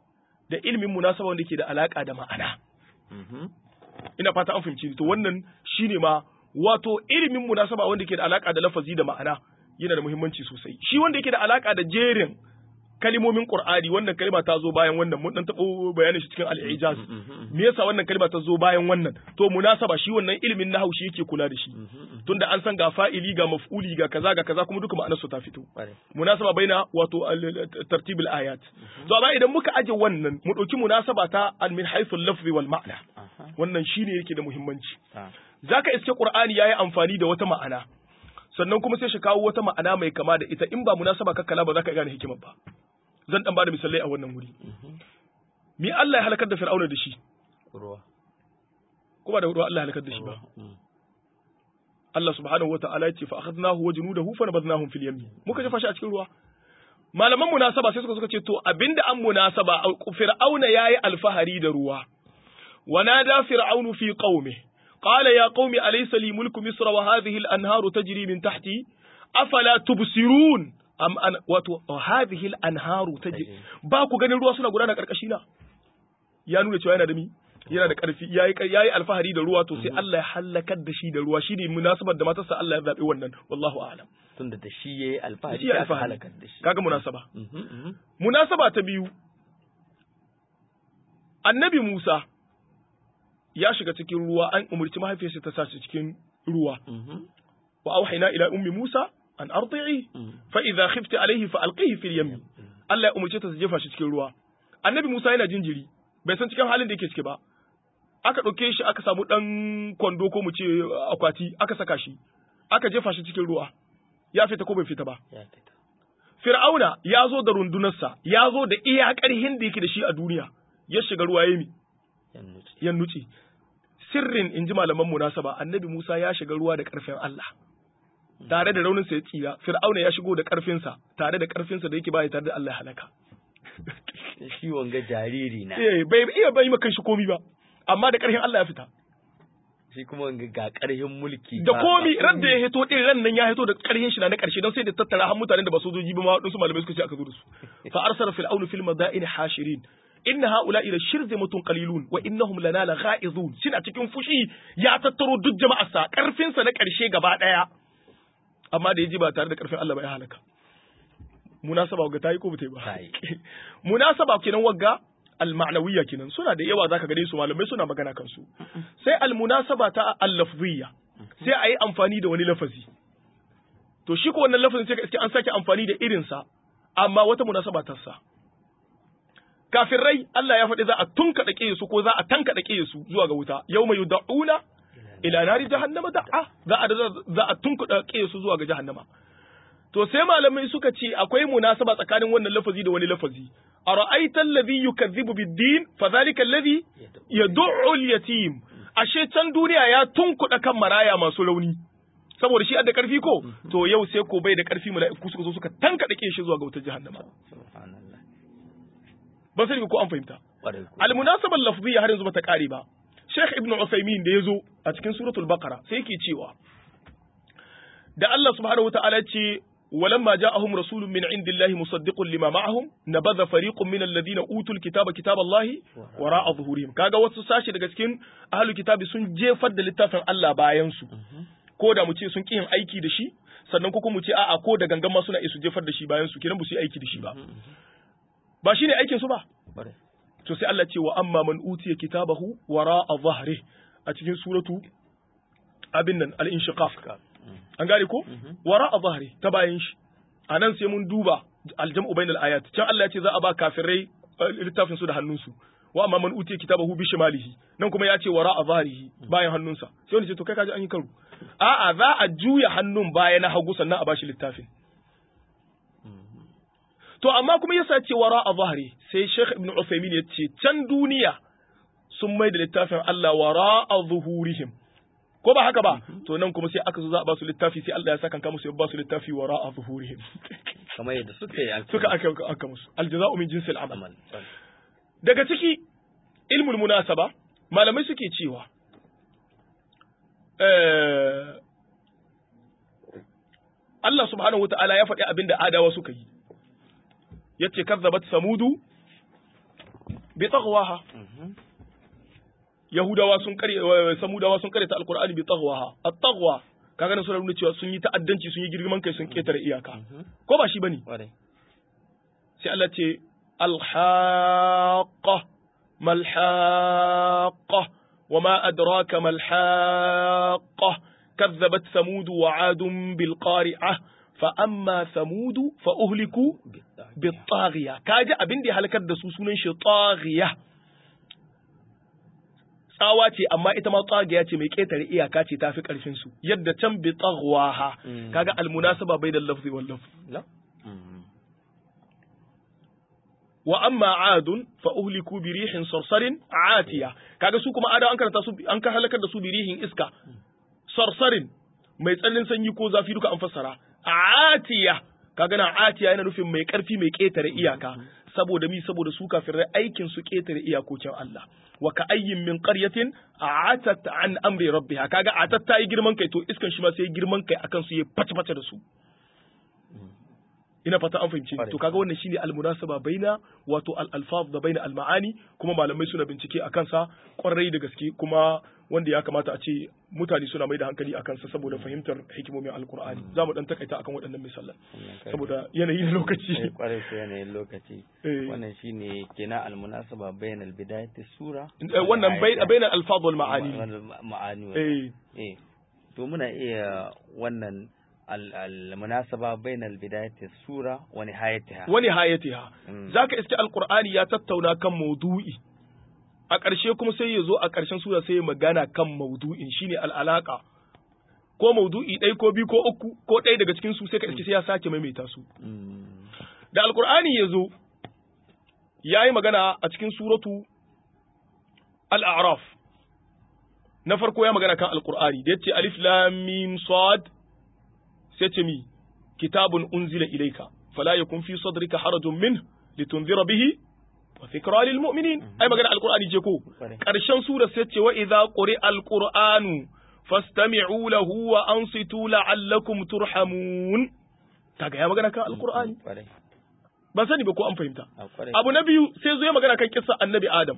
Speaker 2: da ilmin munasaba wanda yake da alaka da ma'ana
Speaker 1: Mhm.
Speaker 2: ina fata an fahimci ni. to wannan shine ma wato ilimin munasaba wanda ke da alaka da lafazi da ma'ana yana da muhimmanci sosai shi wanda yake da alaka da jerin kalimomin Qur'ani wannan kalima ta zo bayan wannan mun dan tabo bayanin shi cikin al-ijaz me yasa wannan kalima ta zo bayan wannan to munasaba shi wannan ilimin nahwu shi yake kula da shi tunda an san ga fa'ili ga maf'uli ga kaza ga kaza kuma duka ma'anar su ta fito munasaba baina wato tartibul ayat to amma idan muka aje wannan mu dauki munasaba ta al min haythu al-lafzi wal ma'na wannan shine yake da muhimmanci zaka iske Qur'ani yayi amfani da wata ma'ana sannan kuma sai shi kawo wata ma'ana mai kama da ita in ba munasaba kakkala ba za ka gane hikimar ba zan dan bada misalai a wannan wuri mi Allah ya halakar da Fir'auna da shi
Speaker 1: ruwa
Speaker 2: kuma da ruwa Allah ya halakar da shi ba Allah subhanahu wata'ala ya ce fa akhadnahu wa junudahu fa nabadnahum fil yammi muka jefa shi a cikin ruwa malaman munasaba sai suka suka ce to abinda an munasaba Fir'auna yayi alfahari da ruwa ونادى فرعون في قومه قال يا قوم أليس لي ملك مصر وهذه الأنهار تجري من تحتي أفلا تبصرون am an wato hadhihi al-anharu tajri ba ku ganin ruwa suna gudana karkashi na ya nuna cewa yana da mi yana da karfi yayi yayi alfahari da ruwa to sai Allah ya halakar da shi da ruwa shine munasabar da matarsa Allah ya zabe wannan wallahu a'lam
Speaker 1: tunda da shi yayi alfahari
Speaker 2: shi ya
Speaker 1: ya
Speaker 2: alfahari
Speaker 1: halakar da shi
Speaker 2: kaga munasaba
Speaker 1: Mhm, mhm.
Speaker 2: munasaba ta biyu annabi Musa ya shiga cikin ruwa an umurci mahaifiyarsa ta sa shi cikin ruwa
Speaker 1: Mhm,
Speaker 2: wa auhayna ila ummi Musa an ardi'i
Speaker 1: mhm.
Speaker 2: fa idza khifti alayhi fa alqihi fil yammi Allah ya umurce ta su jefa shi cikin ruwa annabi Musa yana jinjiri bai san cikin halin da yake ciki ba aka ɗauke shi aka samu ɗan kwando ko mu ce akwati aka saka shi aka jefa shi cikin ruwa ya fita ko bai fita ba
Speaker 1: ya fita
Speaker 2: Fir'auna ya zo da rundunarsa ya zo da iya ƙarhin da yake da shi a duniya ya shiga ruwa ya mi
Speaker 1: ya nutse
Speaker 2: ya nuce sirrin in ji malaman munasaba annabi Musa ya shiga ruwa da ƙarfin Allah tare da raunin sa ya tsira Fir'auna ya shigo da ƙarfinsa tare da ƙarfinsa da yake baya tare da Allah ya halaka
Speaker 1: shi wanga jariri na
Speaker 2: eh bai iya bai maka shi komi ba amma da ƙarfin Allah ya fita
Speaker 1: shi kuma wanga ga karhin mulki
Speaker 2: da
Speaker 1: ba-
Speaker 2: komi
Speaker 1: ba
Speaker 2: ran da ya hito din ran nan ya hito da ƙarfin shi na na ƙarshe don sai da tattara har mutanen da ba sojoji ba ma wadansu malamai suka ce aka zo da su fa arsala fir'aunu fil madaini hashirin inna haula'i la shirzimatun qalilun wa innahum lana la gha'izun suna cikin fushi ya tattaro duk jama'ar sa ƙarfin sa na ƙarshe gaba daya amma da yaji ba tare da ƙarfin Allah ba ya halaka munasaba ga tayi ko ba ta yi ba
Speaker 1: Ta yi.
Speaker 2: munasaba kenan wagga al-ma'nawiyya kenan suna da yawa zaka gane su malamai suna magana kansu sai al-munasaba ta al-lafziyya sai a yi amfani da wani lafazi to shi ko wannan lafazin sai ka iske an sake amfani da irin sa amma wata munasaba ta sa kafirai Allah ya faɗi za a tunkaɗa ƙiye su ko za a tankaɗa ƙiye su zuwa ga wuta yawma yud'una ila nari jahannama da'a za a za a tunkuɗa ƙiye su zuwa ga jahannama To sai malamai suka ce akwai munasaba tsakanin wannan lafazi da wani lafazi. Ara'aita alladhi yukazzibu bid-din fa dhalika alladhi yad'u al-yatim. Ashe can duniya ya tunkuɗa kan maraya masu rauni. Saboda shi da karfi ko? To yau sai ko bai da karfi mala'iku suka zo suka tankaɗe ke shi zuwa ga wutar jahannama.
Speaker 1: subhanallah
Speaker 2: Ban sani ko an fahimta.
Speaker 1: ƙwarai ko
Speaker 2: Al-munasabar lafziyya har yanzu bata kare ba. Sheikh Ibn Uthaymeen da ya zo a cikin suratul Baqara sai yake cewa da Allah subhanahu wataala ya ce ولما جاءهم رسول من عند الله مصدق لما معهم نبذ فريق من الذين اوتوا الكتاب كتاب الله وراء ظهورهم kaga wasu sashi daga cikin ahlul kitabi sun jefar da littafin Allah bayan su ko da mu ce sun ki yin aiki da shi sannan ko kuma mu ce a'a ko da gangan ma suna iya su jefar da shi bayan su kiran ba su yi aiki da shi ba ba shine aikin su ba
Speaker 1: ƙwarai
Speaker 2: to sai Allah ce wa amma man utiya kitabahu wara'a dhahri a cikin suratu abin nan al-inshiqaq an gane ko wara'a dhahri ta bayan shi anan sai mun duba aljam'u bainal ayat can Allah ya ce za a ba kafirai eh, littafin su da hannunsu wa amma man utiya kitabahu bi shimalihi nan kuma ya ce wara'a dhahrihi bayan hannunsa sai wani ce to kai kaji an yi karo a'a za a juya hannun baya na hagu sannan a bashi littafin To amma kuma yasa ce wara a zahari sai Sheikh Ibn Uthaymeen ya ce can duniya sun mai da littafin Allah wara a zuhurihim. Ko ba haka ba? To nan kuma sai aka zo za a ba su littafi sai Allah ya saka kanka musu ya ba su littafi wara a zuhurihim.
Speaker 1: kamar yadda suka yi an
Speaker 2: Suka aka aka musu. Aljaza'u min jinsil amal.
Speaker 1: amal ƙwarai.
Speaker 2: Daga ciki ilmul munasaba malamai suke cewa eh, Allah subhanahu wata'ala ya faɗi abin da adawa suka yi. Yace kazzabat samudu bi taghwaha
Speaker 1: Mhm.
Speaker 2: yahudawa sun kare samudawa sun kare ta alqur'ani bi taghwaha at-taghwa kaga nan suna nuna cewa sun yi ta'addanci sun yi girman kai sun ketare iyaka ko ba shi bane
Speaker 1: Kwarai.
Speaker 2: sai Allah ce alhaqa malhaqa wama adraka malhaqa كذبت ثمود وعاد بالقارعة فأما ثمود فأهلكوا بالطاغية كاجا أبين دي هلكت دسو سنن شي طاغية tsawa ce amma ita ma tsagiya ce mai ƙetare iyaka ce tafi ƙarfin su yadda can bi tsagwaha
Speaker 1: Mm.
Speaker 2: kaga almunasaba bai da lafzi wal lafzi
Speaker 1: La? Mm.
Speaker 2: wa amma adun fa uhliku bi rihin sarsarin atiya kaga su kuma ada an karanta su an ka halakar da su bi rihin iska sarsarin mai tsananin sanyi ko zafi duka an fassara atiya kaga na atiya yana nufin mai karfi mai ketare iyaka saboda mi saboda su kafirai aikin su ketare iyakokin Allah wa ka ayyin min qaryatin atat an amri rabbiha kaga atat ta yi girman kai to iskan shi ma sai girman kai akan su ya fata fata da su ina fata an fahimci
Speaker 1: Ƙwarai.
Speaker 2: to kaga wannan shine almunasaba baina wato al-alfaz da baina al-ma'ani kuma malamai suna bincike a kansa kwarai da gaske kuma wanda ya kamata a ce mutane suna mai da hankali a kansa saboda fahimtar hikimomin alkur'ani za mu dan takaita akan waɗannan misalan
Speaker 1: Wannan kai-
Speaker 2: saboda yanayi na
Speaker 1: Eh,
Speaker 2: lokaci
Speaker 1: kwarai ko yanayin lokaci
Speaker 2: Eh.
Speaker 1: wannan shine kenan almunasaba bainal bidayati sura
Speaker 2: Eh, wannan bai- baina al-alfaz wal ma'ani
Speaker 1: ma'ani
Speaker 2: eh
Speaker 1: eh to muna iya wannan al- al-munasaba bainal bidayati sura wa nihayatiha
Speaker 2: wani hayatiha
Speaker 1: Mm.
Speaker 2: zaka iske alkur'ani ya tattauna kan maudu'i a ƙarshe kuma sai ya zo a ƙarshen sura sai ya magana kan maudu'in shine al'alaka ko maudu'i ɗaya ko biyu ko uku ko ɗaya daga cikin su sai ka iske sai ya sake maimaita su
Speaker 1: Mm.
Speaker 2: da alkur'ani ya zo ya yi magana a cikin suratu al'araf na farko ya magana kan alkur'ani da ya ce alif lam mim sad sai ce mi kitabun unzila ilaika fala yakun fi sadrika harajun min litunzira bihi wa dhikra lil mu'minin ai magana alkur'ani je ko
Speaker 1: Kwarai.
Speaker 2: karshen sura sai ce wa idza quri'a alqur'anu fastami'u lahu wa ansitu la'allakum turhamun kaga ya magana kan alkur'ani
Speaker 1: kwarai
Speaker 2: ban sani ba ko an fahimta
Speaker 1: a kwarai
Speaker 2: abu na biyu sai zo ya magana kan kissa annabi adam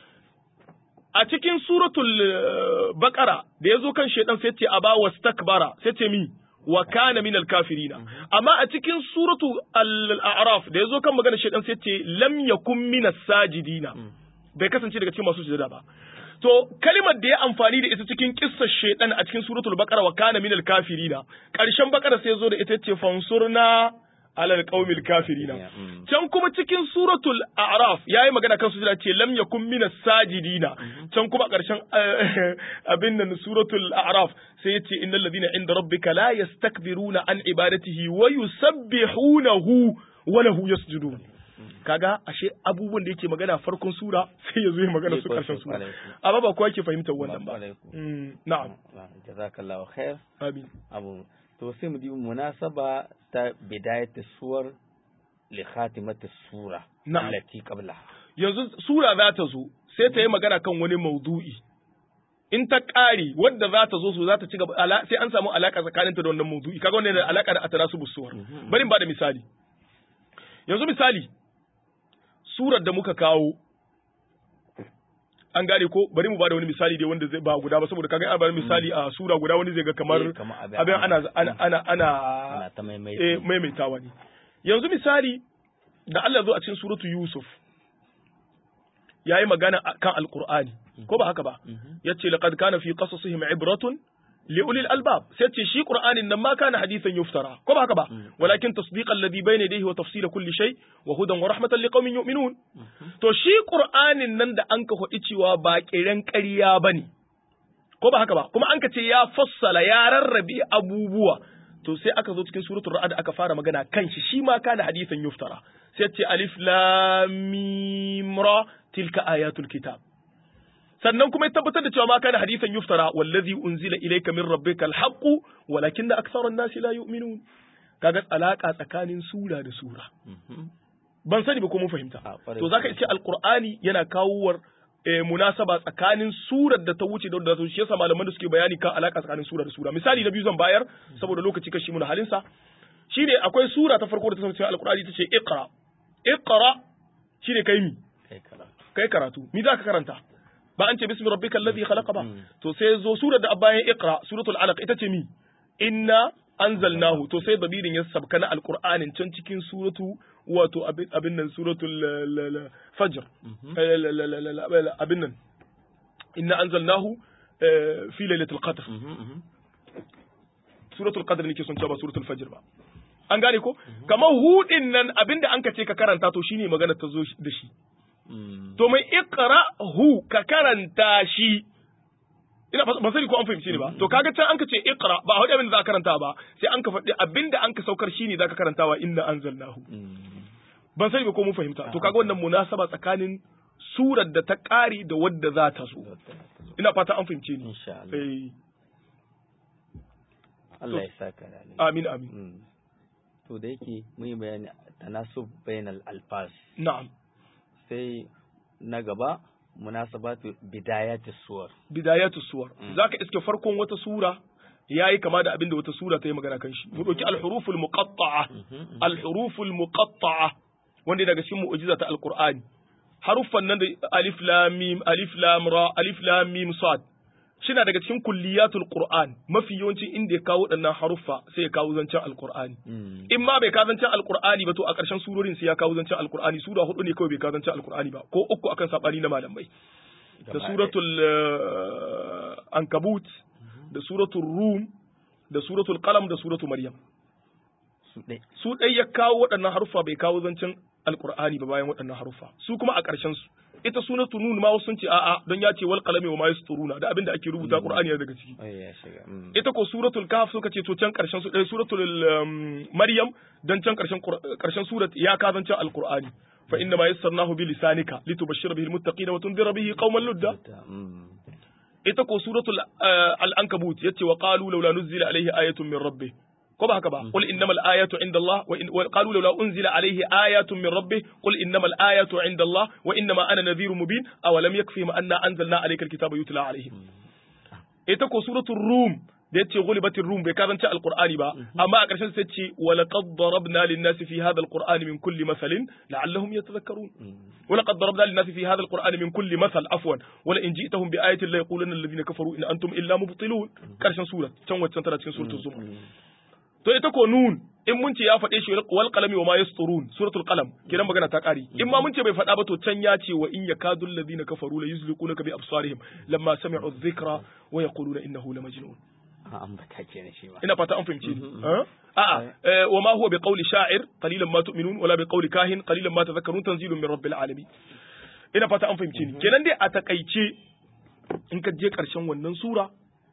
Speaker 2: a cikin suratul eh, baqara da ya zo kan shedan sai ce aba wastakbara sai ce mi wa kana minal kafirina amma a cikin suratu al-a'raf da ya zo kan magana shedan sai ce lam yakun minas sajidina bai kasance daga cikin masu sujada ba to kalimar da ya amfani da ita cikin kissar shedan a cikin suratul baqara wa kana minal kafirina karshen baqara sai ya zo da ita ce fansurna alal qaumil kafirina
Speaker 1: Mm.
Speaker 2: can kuma cikin suratul a'raf yayi magana kan sujada ce lam yakun minas sajidina can kuma ƙarshen eh, abin nan suratul a'raf sai yace innal ladina inda rabbika la yastakbiruna an ibadatihi wa yusabbihunahu wa lahu yasjudun kaga ashe abubuwan da yake magana farkon sura sai yazo ya magana su
Speaker 1: Sai
Speaker 2: ƙarshen
Speaker 1: ko-
Speaker 2: sura
Speaker 1: kwarai.
Speaker 2: amma ba kowa yake fahimtar wannan ba
Speaker 1: Kwarai ko.
Speaker 2: Mm, na'am
Speaker 1: Ah, jazakallahu khair
Speaker 2: amin
Speaker 1: abu to sai mu dubi munasaba ta bidayati suwar li khatimati sura
Speaker 2: Na'am.
Speaker 1: allati qablaha
Speaker 2: yanzu sura za ta zo sai ta yi magana kan wani maudu'i in ta ƙare wadda za ta zo su za ta ci gaba ala- sai an samu alaka tsakaninta da wannan maudu'i kaga wannan yana da alaka da atarasu busuwar bari in ba da misali yanzu misali surar da muka kawo an gane ko bari mu ba da wani misali dai wanda zai ba guda ba saboda kaga an bada misali a sura guda wani zai ga kamar
Speaker 1: Eh, kamar abin-
Speaker 2: abin ana ana ana ana
Speaker 1: ana ta maimaita
Speaker 2: eh, maimaitawa ne yanzu misali da Allah zo a cikin suratu Yusuf yayi magana a- kan alqur'ani ko ba haka ba yace laqad kana fi qasasihim ibratun li ulil albab sai ce shi qur'anin nan ma kana hadithan yuftara ko ba haka ba walakin tasdiqan alladhi bayna yadayhi wa tafsila kulli shay wa hudan wa rahmatan liqaumin yu'minun to shi qur'anin nan da an ka hodi cewa ba kiran ƙarya bane ko ba haka ba kuma an ka ce ya fassala ya rarrabe abubuwa to sai aka zo cikin suratul ra'd aka fara magana kan shi shi ma kana hadithan yuftara sai ce alif lam mim ra tilka ayatul kitab sannan kuma ya tabbatar da cewa ma kana hadithan yuftara wallazi unzila ilayka min rabbika alhaq walakinna aktharan nasi la yu'minun kaga alaka tsakanin sura da sura
Speaker 1: Mhm.
Speaker 2: ban sani ba ko mun fahimta
Speaker 1: A, ƙwarai
Speaker 2: to zaka
Speaker 1: kuwa.
Speaker 2: ce alqur'ani yana kawowar eh, munasaba tsakanin surar da ta wuce da wadda ta wuce shi yasa malaman da suke bayani kan alaka tsakanin sura da sura misali na biyu zan bayar saboda lokaci kashi muna halin sa shine akwai sura ta farko da ta sauke alqur'ani ta ce iqra iqra shine kai mi
Speaker 1: kai karatu
Speaker 2: kai karatu mi za ka karanta ba an ce bismi rabbikal ladhi khalaqa ba to sai zo surar da bayan iqra suratul alaq ita ce mi inna anzalnahu to sai dabirin ya sabka na alqur'anin can cikin suratu wato abin nan suratul fajr abin nan inna anzalnahu fi lailatul qadr suratul qadr nake son cewa ba suratul fajr ba an gane ko kamar hudin nan abinda an ka ce ka karanta to shine magana ta zo da shi to mai iqra hu ka karanta shi ina ba sani ko an fahimci ne ba to kaga can an ka ce iqra ba hudu abin da za ka karanta ba sai an ka faɗi abinda an ka saukar shine za ka karantawa inna anzalnahu ban sani ba ko mun fahimta to kaga wannan munasaba tsakanin surar da ta ƙare da wadda za ta zo ina fata an fahimce ni
Speaker 1: insha Allah Allah ya saka da
Speaker 2: amin amin
Speaker 1: to da yake mun yi bayani tanasub bainal alfas
Speaker 2: na'am
Speaker 1: sai na gaba munasabatu bidayatis suwar
Speaker 2: bidayatus suwar zaka iske farkon wata sura yayi kama da abinda wata sura ta yi magana kan shi mu dauki al-huruful muqatta'a al-huruful muqatta'a wanda daga cikin mu'jiza ta alqur'ani haruffan nan da alif lam mim alif lam ra alif lam mim sad shina daga cikin kulliyatul qur'an mafi yawancin inda ya kawo waɗannan haruffa sai ya kawo zancen alqur'ani in ma bai kawo zancen alqur'ani ba to a ƙarshen surorin sai ya kawo zancen alqur'ani sura hudu ne kawai bai kawo zancen alqur'ani ba ko uku akan sabani na malamai da suratul ankabut da suratul rum da suratul qalam da suratul maryam su ɗai ya kawo waɗannan haruffa bai kawo zancen alqur'ani ba bayan waɗannan haruffa su kuma a ƙarshen su ita sunatu nun ma wasu sun ce a'a don ya ce wal qalami wa ma yasturuna da abinda ake rubuta qur'ani daga ciki ita ko suratul kahf suka ce to can karshen su suratul maryam dan can karshen karshen surat ya ka zan can alqur'ani fa inna ma yassarnahu bi lisanika litubashshira bihi almuttaqina wa tunzira bihi qauman ludda ita ko suratul al-ankabut yace wa qalu laula nuzila alayhi ayatun min rabbih ko ba haka ba qul innamal ayatu inda Allah wa qalu laula unzila alayhi ayatun min rabbih qul innamal ayatu inda Allah wa innama ana nadhirun mubin aw lam yakfihim anna anzalna alayka alkitaba yutla alayhim ita ko suratul rum da yace ghulibatir rum bai karanta alqur'ani ba amma a ƙarshen sai ce wa laqad darabna lin-nasi fi hadha alqur'ani min kulli mathalin la'allahum yatadhakkarun wa laqad darabna lin-nasi fi hadha alqur'ani min kulli mathal afwan wa la in ji'tahum bi ayatin la yaqulanna alladhina kafaru in antum illa mubtilun ƙarshen sura can waccan tana cikin suratul zumar to ita ko nun in mun ce ya faɗe shi wal qalami wa ma yasturun suratul qalam kiran magana ta ƙari in ma mun ce bai faɗa ba to can ya ce wa in yakadu alladhina kafaru la yuzliqunaka bi absarihim lamma sami'u dhikra wa yaquluna innahu la majnun
Speaker 1: an bata kenan shi ma
Speaker 2: ina fata an fahimce ni a'a wa ma huwa bi qawli sha'ir qalilan ma tu'minun wala bi qawli kahin qalilan ma tadhakkarun tanzilun min rabbil alamin ina fata an fahimce ni kenan dai a takaice in ka je karshen wannan sura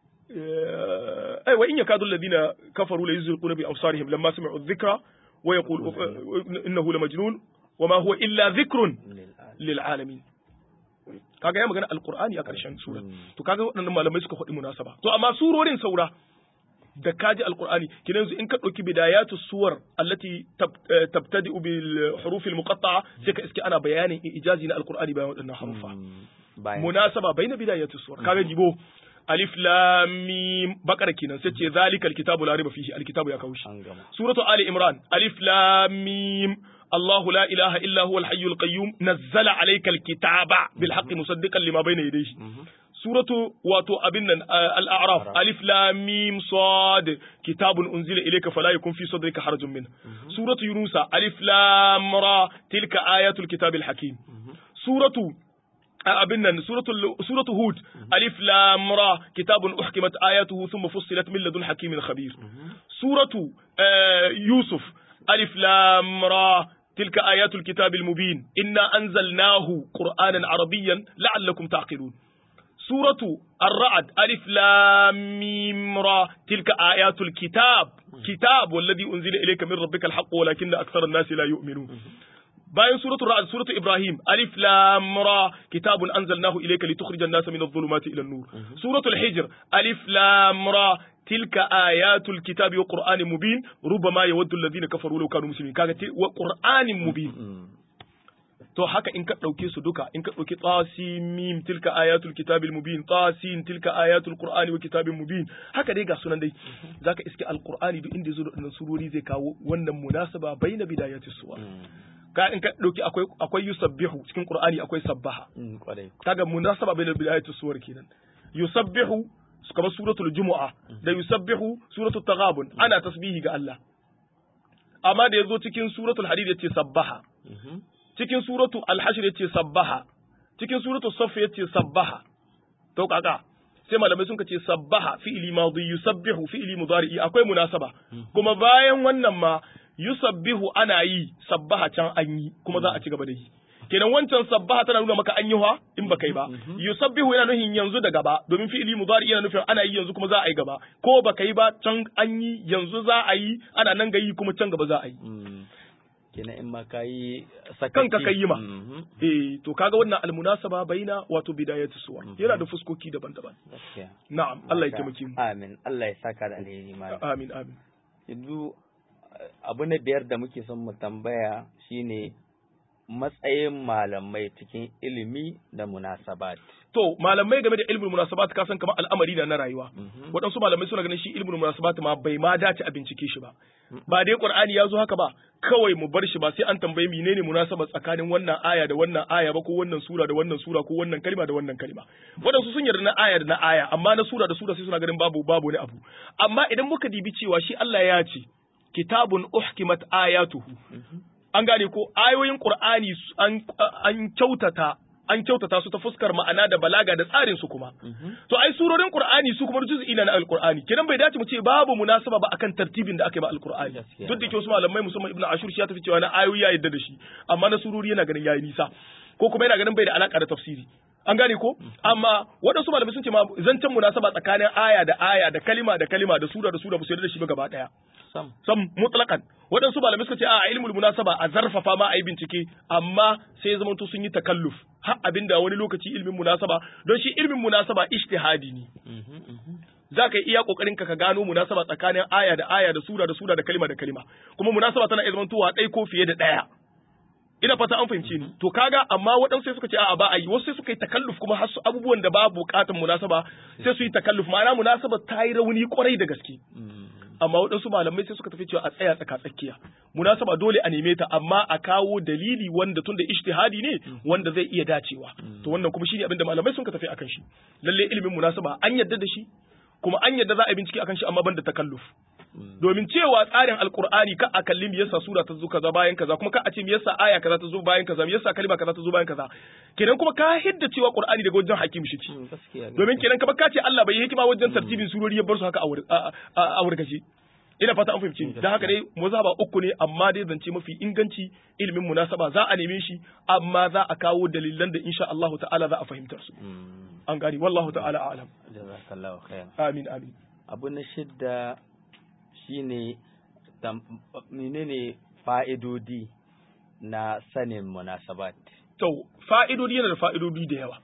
Speaker 2: أي وإن يكاد الذين كفروا ليزلقون بأبصارهم لما سمعوا الذكرى ويقول إنه لمجنون وما هو إلا ذكر للعالمين kaga ya magana alqur'ani a ƙarshen sura to kaga waɗannan malamai suka faɗi munasaba to amma surorin saura da kaji alqur'ani kina yanzu in ka ɗauki bidayatu suwar allati tabtadi bil huruf al muqatta'a sai ka iske ana bayanin ijazi na alqur'ani bayan waɗannan harufa munasaba baina bidayatu suwar kaga jibo alif lam mim bakara kenan sai ce zalikal kitabu la riba fihi alkitabu ya kawo shi suratu ali imran alif lam mim الله لا إله إلا هو الحي القيوم نزل عليك الكتاب بالحق مصدقا لما بين يديه سورة واتو أبنا الأعراف ألف لام ميم صاد كتاب أنزل إليك فلا يكون في صدرك حرج منه سورة يونس ألف لام را تلك آيات الكتاب الحكيم سورة abin nan suratu hud alif lam ra kitabun uhkimat ayatuhu thumma fussilat min ladun hakimin khabir suratu yusuf alif lam ra تلك آيات الكتاب المبين إنا أنزلناه قرآنا عربيا لعلكم تعقلون سورة الرعد ألف لام ميم را تلك آيات الكتاب كتاب والذي أنزل إليك من ربك الحق ولكن أكثر الناس لا يؤمنون bayan suratul ra'd suratul ibrahim alif lam ra kitabun anzalnahu ilayka litukhrija an-nasa min adh-dhulumati ila an-nur suratul hijr alif lam ra tilka ayatul kitabi wa qur'anin mubin rubama yawaddu alladhina kafaru law kanu muslimin kaga wa qur'anin mubin to haka in ka ɗauke su duka in ka ɗauki tasimim tilka ayatul kitabil mubin tasin tilka ayatul qur'ani wa kitabin mubin haka dai ga sunan dai zaka iske alqur'ani duk inda yazo da wannan surori zai kawo wannan munasaba baina bidayatis suwar ka in ka dauki akwai akwai yusabbihu cikin qur'ani akwai sabbaha
Speaker 1: Mm, kwarai
Speaker 2: kaga munasaba bai da bidayatu suwar kenan yusabbihu kamar suratul jumu'a da yusabbihu suratul taghabun ana tasbihi ga Allah amma da yazo cikin suratul hadid yace sabbaha
Speaker 1: Mhm.
Speaker 2: cikin suratul al-hashr yace sabbaha cikin suratul saff yace sabbaha to kaka sai malamai sun ce sabbaha fi'li madi yusabbihu fi'li mudari akwai munasaba kuma bayan wannan ma yusabbihu ana yi sabbaha can an yi kuma za a ci gaba da yi kenan wancan sabbaha tana nuna maka an yi ha in ba kai ba yusabbihu yana nufin yanzu da gaba domin fi'li mudari yana nufin ana yi yanzu kuma za a yi gaba ko ba kai ba can an yi yanzu za a yi ana nan ga yi kuma can gaba za a yi
Speaker 1: Mm. kenan in ma ka yi sakaci
Speaker 2: Kanka ka yi ma.
Speaker 1: Mhm.
Speaker 2: eh to kaga wannan almunasaba baina wato bidayatu suwa yana da fuskoki daban-daban
Speaker 1: gaskiya
Speaker 2: na'am Allah ya taimake mu
Speaker 1: amin Allah ya saka da alheri malam
Speaker 2: amin amin
Speaker 1: yanzu abu na biyar da muke son mu tambaya shine matsayin malamai cikin ilimi da munasabat
Speaker 2: to malamai game da ilmul munasabat ka san kamar al'amari na na rayuwa
Speaker 1: Mhm.
Speaker 2: waɗansu malamai suna ganin shi ilmul munasabat ma bai ma dace a bincike shi ba ba dai qur'ani ya zo haka ba kawai mu bar shi ba sai an tambayi menene munasaba tsakanin wannan aya da wannan aya ba ko wannan sura da wannan sura ko wannan kalma da wannan kalma waɗansu sun yarda na aya da na aya amma na sura da sura sai suna ganin babu babu wani abu amma idan muka dibi cewa shi Allah ya ce kitabun uhkimat ayatuhu an gane ko ayoyin Qur'ani su- an an kyautata an kyautata su ta fuskar ma'ana da balaga da tsarin su kuma to ai surorin Qur'ani su kuma juz'i na Al-Qur'ani kenan bai dace mu ce babu munasaba ba akan tartibin da aka yi ba Al-Qur'ani
Speaker 1: Gaskiya.
Speaker 2: duk da ke wasu malamai musamman Ibn Ashur shi ya tafi cewa na ayoyi ya yadda da shi amma na surori yana ganin yayi nisa ko kuma yana ganin bai da alaka da tafsiri an gane ko amma waɗansu malamai sun ce ma zancen munasaba tsakanin aya da aya da kalima da kalima da sura da sura ba su yarda da shi ba gaba daya
Speaker 1: sam
Speaker 2: sam mutlaqan waɗansu malamai suka ce a ilmul munasaba a zarfafa ma a yi bincike amma sai ya zamanto sun yi takalluf har abinda wani lokaci ilmin munasaba don shi ilmin munasaba ijtihadi ne
Speaker 1: Mhm, mhm.
Speaker 2: za ka yi iya kokarin ka ka gano munasaba tsakanin aya da aya da sura da sura da kalima da kalima kuma munasaba tana iya zamantowa ɗaya ko fiye da ɗaya ina fata an fahimce ni to kaga amma waɗansu sai suka ce a'a ba a yi wasu sai suka yi takalluf kuma har su abubuwan da babu buƙatar munasaba sai su yi takalluf ma'ana munasaba ta yi rauni kwarai da gaske
Speaker 1: Mm.
Speaker 2: amma waɗansu malamai sai suka tafi cewa a tsaya tsaka tsakiya munasaba dole a neme ta amma a kawo dalili wanda tunda ijtihadi ne wanda zai iya dacewa to wannan kuma shine abin da malamai sun ka tafi akan shi lalle ilimin munasaba an yadda da shi kuma an yadda za a yi bincike akan shi amma banda takalluf domin cewa tsarin alkur'ani ka a kalli me yasa sura ta zo kaza bayan kaza kuma ka a ce me yasa aya kaza ta zo bayan kaza me yasa kalma kaza ta zo bayan kaza kenan kuma ka hidda cewa qur'ani daga wajen hakim shi ce
Speaker 1: Mm, gaskiya
Speaker 2: domin kenan kamar ka ce Allah bai yi hikima wajen tartibin surori ya bar su haka a wur- a- a- a wurgaje ina fata an fahimci dan haka dai mazhaba uku ne amma dai zance mafi inganci ilimin munasaba za a neme shi amma za a kawo dalilan da insha Allah ta'ala za a fahimtar su
Speaker 1: Mm,
Speaker 2: an gani wallahu ta'ala a'lam
Speaker 1: jazakallahu khair
Speaker 2: amin amin
Speaker 1: abu na shidda shine tam- menene fa'idodi na sanin munasabat
Speaker 2: to fa'idodi yana da fa'idodi da yawa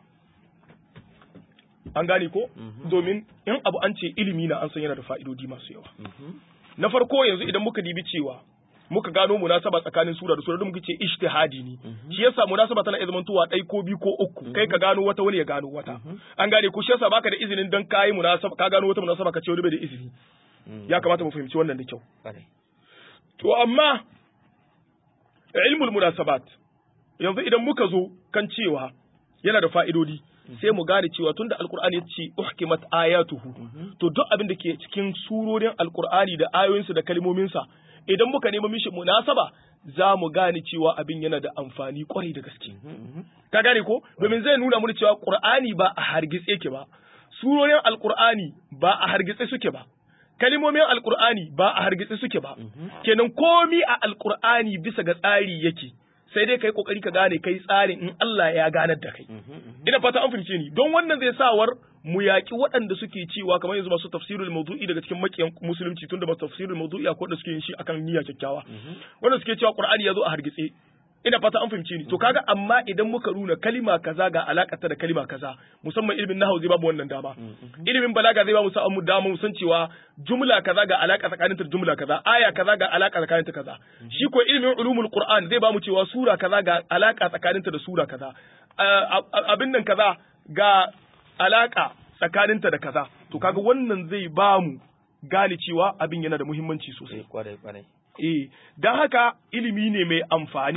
Speaker 2: an gane ko domin in abu an ce ilimi na an san yana da fa'idodi masu yawa
Speaker 1: Mhm.
Speaker 2: na farko yanzu idan muka dibi cewa muka gano munasaba tsakanin sura da sura da muka ce ijtihadi ne shi yasa munasaba tana iya zamantowa ɗai ko biyu ko uku kai ka gano wata wani ya gano wata an gane ko shi yasa baka da izinin dan kai munasaba ka gano wata munasaba ka ce wani bai da izini
Speaker 1: Mm,
Speaker 2: ya kamata mu fahimci wannan da kyau
Speaker 1: kwarai.
Speaker 2: to amma ilmul munasabat yanzu idan muka zo kan cewa yana da fa'idodi sai mu gane cewa tunda alkur'ani ya ce uhkimat ayatuhu to duk abin da ke cikin surorin alkur'ani da ayoyinsa da kalmominsa idan muka nemi mishi munasaba za mu gane cewa abin yana da amfani kwarai da gaske ka gane ko domin zai nuna mana cewa qur'ani ba a hargitse ke ba surorin alkur'ani ba a hargitse suke ba kalimomin alkur'ani ba a hargitse suke ba kenan komi a alkur'ani bisa ga tsari yake sai dai kai kokari ka gane kai tsarin in Allah ya ganar da kai ina fata an fahimce ni don wannan zai sawar mu yaki waɗanda suke cewa kamar yanzu masu tafsirul mawdu'i daga cikin makiyan musulunci tunda masu tafsirul mawdu'i akwai da suke yin shi akan niyya kyakkyawa wanda suke cewa qur'ani ya zo a hargitse ina fata an fahimce ni to kaga amma idan muka nuna kalima kaza ga alakata da kalima kaza musamman ilimin nahwu zai bamu wannan dama ilimin balaga zai bamu sa mu dama mu san cewa jumla kaza ga alaka tsakanin ta da jumla kaza aya kaza ga alaka tsakanin ta kaza shi ko ilimin ulumul qur'an zai bamu cewa sura kaza ga alaka tsakanin ta da sura kaza A- a- abin nan kaza ga alaka tsakanin ta da kaza to kaga wannan zai bamu gane cewa abin yana da muhimmanci sosai
Speaker 1: Eh, kwarai kwarai
Speaker 2: Eh, don haka ilimi ne mai amfani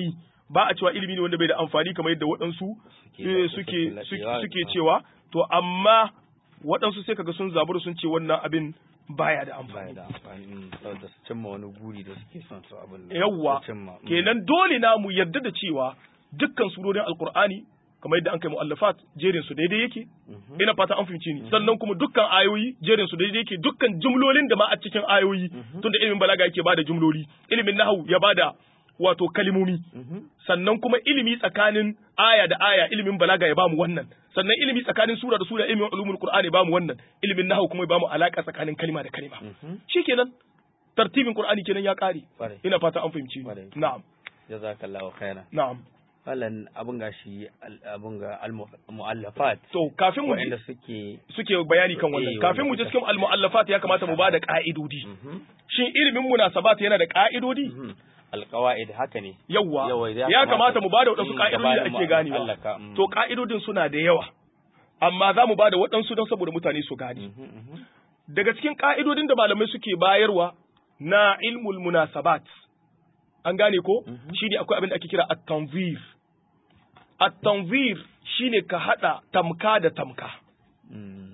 Speaker 2: ba a cewa ilimi ne wanda bai da amfani kamar yadda waɗansu eh, suke suke suke cewa to amma waɗansu sai kaga sun zaburu sun ce wannan abin baya da
Speaker 1: baya
Speaker 2: amfani
Speaker 1: da amfani mm, saboda su cimma wani guri da suke son su abin da
Speaker 2: yawwa
Speaker 1: su cimma mm.
Speaker 2: kenan dole na mu yarda da cewa dukkan surorin alkur'ani kamar yadda an kai mu'allafat jerin su daidai yake
Speaker 1: Mhm.
Speaker 2: ina fata an fahimci ni sannan kuma dukkan ayoyi jerin su daidai yake dukkan jumlolin da ma a cikin ayoyi tunda ilimin balaga yake bada jumloli ilimin nahwu ya bada wato kalimomi
Speaker 1: Mhm.
Speaker 2: sannan kuma ilimi tsakanin aya da aya ilimin balaga ya bamu wannan sannan ilimi tsakanin sura da sura ilimin ulumul qur'ani ya bamu wannan ilimin nahwu kuma ya bamu alaka tsakanin kalima da kalima
Speaker 1: Mhm.
Speaker 2: shikenan tartibin qur'ani kenan ya kare
Speaker 1: Kwarai.
Speaker 2: ina fata an fahimci
Speaker 1: Kwarai.
Speaker 2: ni na'am
Speaker 1: jazakallahu khairan
Speaker 2: na'am
Speaker 1: wannan abin ga shi al- abin ga al-mu'allafat
Speaker 2: to kafin mu
Speaker 1: waɗanda
Speaker 2: je
Speaker 1: suke
Speaker 2: suke bayani kan wannan
Speaker 1: Eh,
Speaker 2: kafin mu je
Speaker 1: wanda
Speaker 2: cikin al-mu'allafat ya kamata mu bada ka'idodi
Speaker 1: Mhm.
Speaker 2: shin ilimin munasabat yana da ka'idodi
Speaker 1: Mhm. alqawaid haka ne
Speaker 2: yawwa
Speaker 1: Yawa, ya
Speaker 2: ya kamata
Speaker 1: kamata
Speaker 2: mu bada waɗansu
Speaker 1: eh,
Speaker 2: ka'idodi da
Speaker 1: gabanin mu
Speaker 2: ake ganewa
Speaker 1: allaka, mm.
Speaker 2: to ka'idodin suna da yawa amma za mu bada waɗansu don saboda mutane su gane
Speaker 1: Mhm, mhm.
Speaker 2: daga cikin ka'idodin da malamai suke bayarwa na ilmul munasabat an gane ko
Speaker 1: Mhm.
Speaker 2: shine akwai abin da ake kira at-tanzir at-tanzir shine ka hada tamka da tamka
Speaker 1: Mm.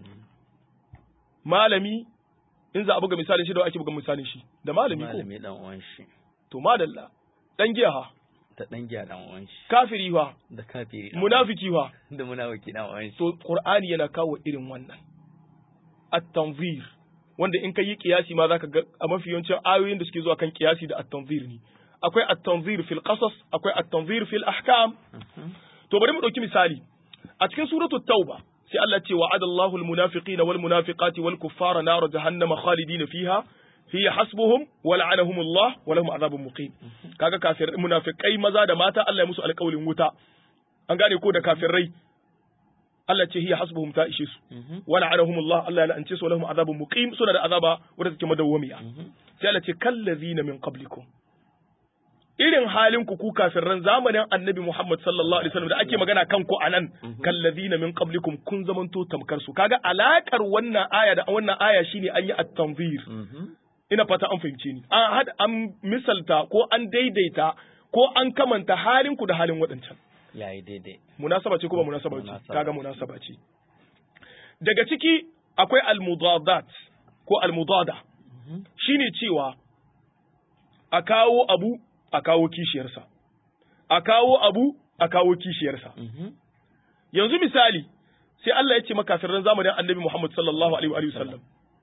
Speaker 2: malami in za a buga misalin shi da wa ake buga misalin shi da malami ko
Speaker 1: malami dan uwan shi
Speaker 2: to madalla dan giya ha
Speaker 1: da dan giya dan uwan shi
Speaker 2: kafiri ha
Speaker 1: da kafiri dan
Speaker 2: munafiki ha
Speaker 1: uwan shi, da munafiki dan uwan shi
Speaker 2: to qur'ani yana kawo irin wannan at-tanzir wanda in ka yi kiyasi ma zaka ga a mafi yawancin ayoyin da suke zuwa kan kiyasi da at-tanzir ne akwai at-tanzir fil qasas akwai at-tanzir fil ahkam
Speaker 1: Mhm.
Speaker 2: to bari mu dauki misali a cikin suratul tauba sai Allah ce wa'ada Allahu al-munafiqina wal munafiqati wal kuffara nar jahannama khalidina fiha hiya hasbuhum wa la'anahum Allah wa lahum adhabun muqim kaga kafir munafikai maza da mata Allah ya musu alƙawlin wuta an gane ko da kafirai Allah ce hiya hasbuhum ta ishe su
Speaker 1: Mhm.
Speaker 2: wa la'anahum Allah Allah ya la'ance su wa lahum adhabun muqim suna da azaba wadda take madawwamiya
Speaker 1: Mhm.
Speaker 2: sai Allah ce kallazina min qablikum irin halin ku ku kafirran zamanin annabi Muhammad sallallahu alaihi wasallam da ake magana kan ku anan kallazina min qablikum kun zamanto tamkar su kaga alakar wannan aya da wannan aya shine an yi at-tanzir
Speaker 1: Mhm.
Speaker 2: ina fata an fahimce ni an had an misalta ko an daidaita ko an kamanta halin ku da halin waɗancan
Speaker 1: yayi daidai
Speaker 2: munasaba ce ko ba munasaba ce
Speaker 1: Munasaba.
Speaker 2: kaga munasaba ce daga ciki akwai almudadat ko almudada shine cewa a kawo abu a kawo kishiyarsa a kawo abu a kawo kishiyarsa
Speaker 1: Mhm.
Speaker 2: yanzu misali sai Allah ya ce makafirran zamanin annabi Muhammad sallallahu alaihi wa alihi wasallam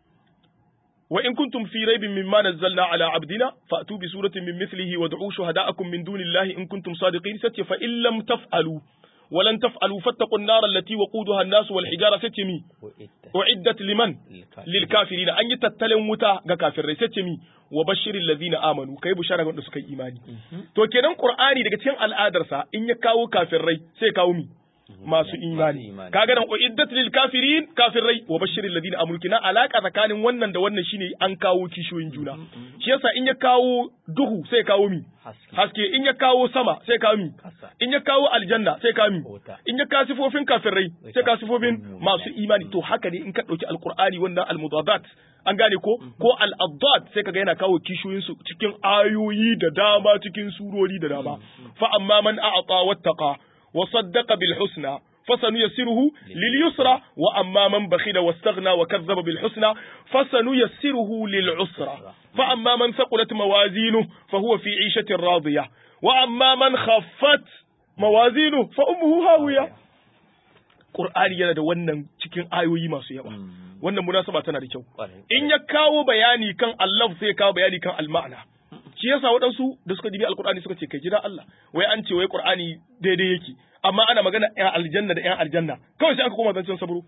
Speaker 2: wa in kuntum fi raibin mimma nazzalna ala abdina fa'tu bi suratin min mithlihi wad'u shuhada'akum min dunillahi in kuntum sadiqin sace fa in lam taf'alu wa lan taf'alu fattaqun nar allati waquduha an-nas wal hijara sace mi
Speaker 1: Wa'idda.
Speaker 2: uiddat liman
Speaker 1: Lilkafirin.
Speaker 2: lil kafirina an yi tattalin wuta ga kafirai sace mi wa bashiril ladina amanu kai bushara ga wanda suka yi imani
Speaker 1: Mhm.
Speaker 2: to kenan qur'ani daga cikin al'adarsa in ya kawo kafirai sai ya kawo mi masu imani
Speaker 1: imani.
Speaker 2: kaga nan uiddat lil kafirin kafirai wa bashiril ladina amanu kina alaka tsakanin wannan da wannan shine an kawo kishiyoyin juna shi yasa in ya kawo duhu sai ya kawo mi
Speaker 1: Haske.
Speaker 2: haske in ya kawo sama sai ya kawo mi
Speaker 1: Kasa.
Speaker 2: in ya kawo aljanna sai ya kawo mi
Speaker 1: Wuta.
Speaker 2: in ya kawo sifofin kafirai sai ka sifofin
Speaker 1: Mm.
Speaker 2: masu imani to haka ne in ka dauki alqur'ani wannan almudadat an gane ko ko al-addad sai kaga yana kawo kishiyoyin su cikin ayoyi da dama cikin surori da dama fa amma man a'ata wattaqa wa saddaqa bil husna فسنيسره لليسرى وأما من بخل واستغنى وكذب بالحسنى فسنيسره للعسرى فأما من ثقلت موازينه فهو في عيشة راضية وأما من خفت موازينه فأمه هاوية Qur'ani yana da wannan cikin ayoyi masu yawa.
Speaker 1: Mm.
Speaker 2: Wannan munasaba tana da kyau.
Speaker 1: Kwarai.
Speaker 2: In ya kawo bayani kan Allah sai ya kawo bayani kan al-ma'ana. Shi yasa waɗansu da suka dibi Al-Qur'ani suka ce kai jira Allah. Wai an ce wai Qur'ani daidai yake. Amma ana magana ƴan aljanna da ƴan aljanna. Kawai sai aka koma zancen sabro.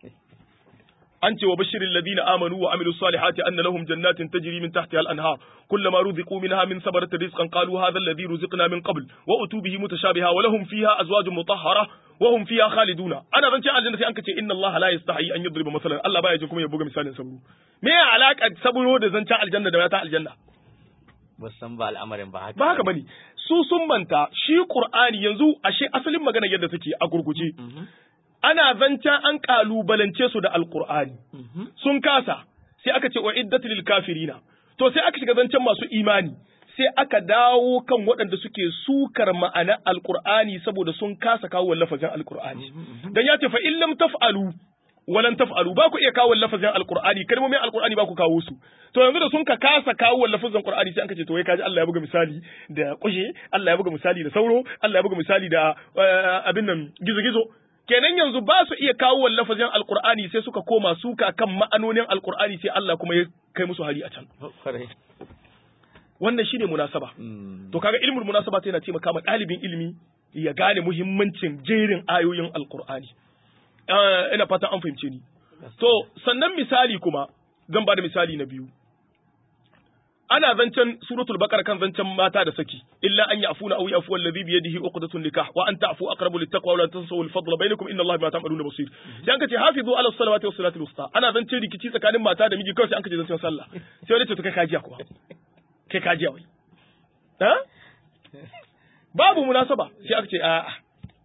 Speaker 2: an ce wa bashirin ladina amanu wa amilu salihati anna lahum jannatin tajri min tahtiha al-anhar kullama ruziqu minha min samarati rizqan qalu hadha alladhi ruziqna min qabl wa utu bihi mutashabiha wa lahum fiha azwajun mutahhara wa hum fiha khaliduna ana zance aljanna sai an ce inna allaha la yastahi an yadriba masalan Allah baya jin kuma ya buga misalin sabro me ya alaka sabro da zancen aljanna da ta aljanna
Speaker 1: ba san ba al'amarin ba haka
Speaker 2: ba haka bane su sun manta shi qur'ani yanzu ashe asalin magana yadda take a gurguje
Speaker 1: Mhm.
Speaker 2: ana zancen an kalubalance su da alqur'ani
Speaker 1: Mhm.
Speaker 2: sun kasa sai aka ce wa iddat lil kafirina to sai aka shiga zancen masu imani sai aka dawo kan waɗanda suke sukar ma'anar alqur'ani saboda sun kasa kawo lafazin alqur'ani dan ya ce fa in lam taf'alu walan taf'alu ba ku iya kawo lafazin alqur'ani kalmomin alqur'ani ba ku kawo su to yanzu da sun ka kasa kawo lafazin qur'ani sai an ce to wai kaji Allah ya buga misali da kushe Allah ya buga misali da sauro Allah ya buga misali da abin nan gizo-gizo kenan yanzu ba su iya kawo lafazin alqur'ani sai suka koma suka kan ma'anonin alqur'ani sai Allah kuma ya kai musu hari a can wannan shine munasaba to kaga ilmul munasaba yana taimaka ma ɗalibin ilimi ya gane muhimmancin jerin ayoyin alqur'ani ina fatan an fahimce ni to sannan misali kuma zan ba da misali na biyu ana zancen suratul baqara kan zancen mata da saki illa an ya'funa aw ya'fu alladhi bi yadihi uqdatun nikah wa an ta'fu aqrabu littaqwa wa la tansawu al-fadla bainakum inna allaha bima ta'maluna basir dan kace hafizu ala salawati was salati wusta ana zancen rikici tsakanin mata da miji kawai sai an kace zancen sallah sai wani ce to kai kajiya kuwa kai kajiya wai ha babu munasaba sai aka ce a'a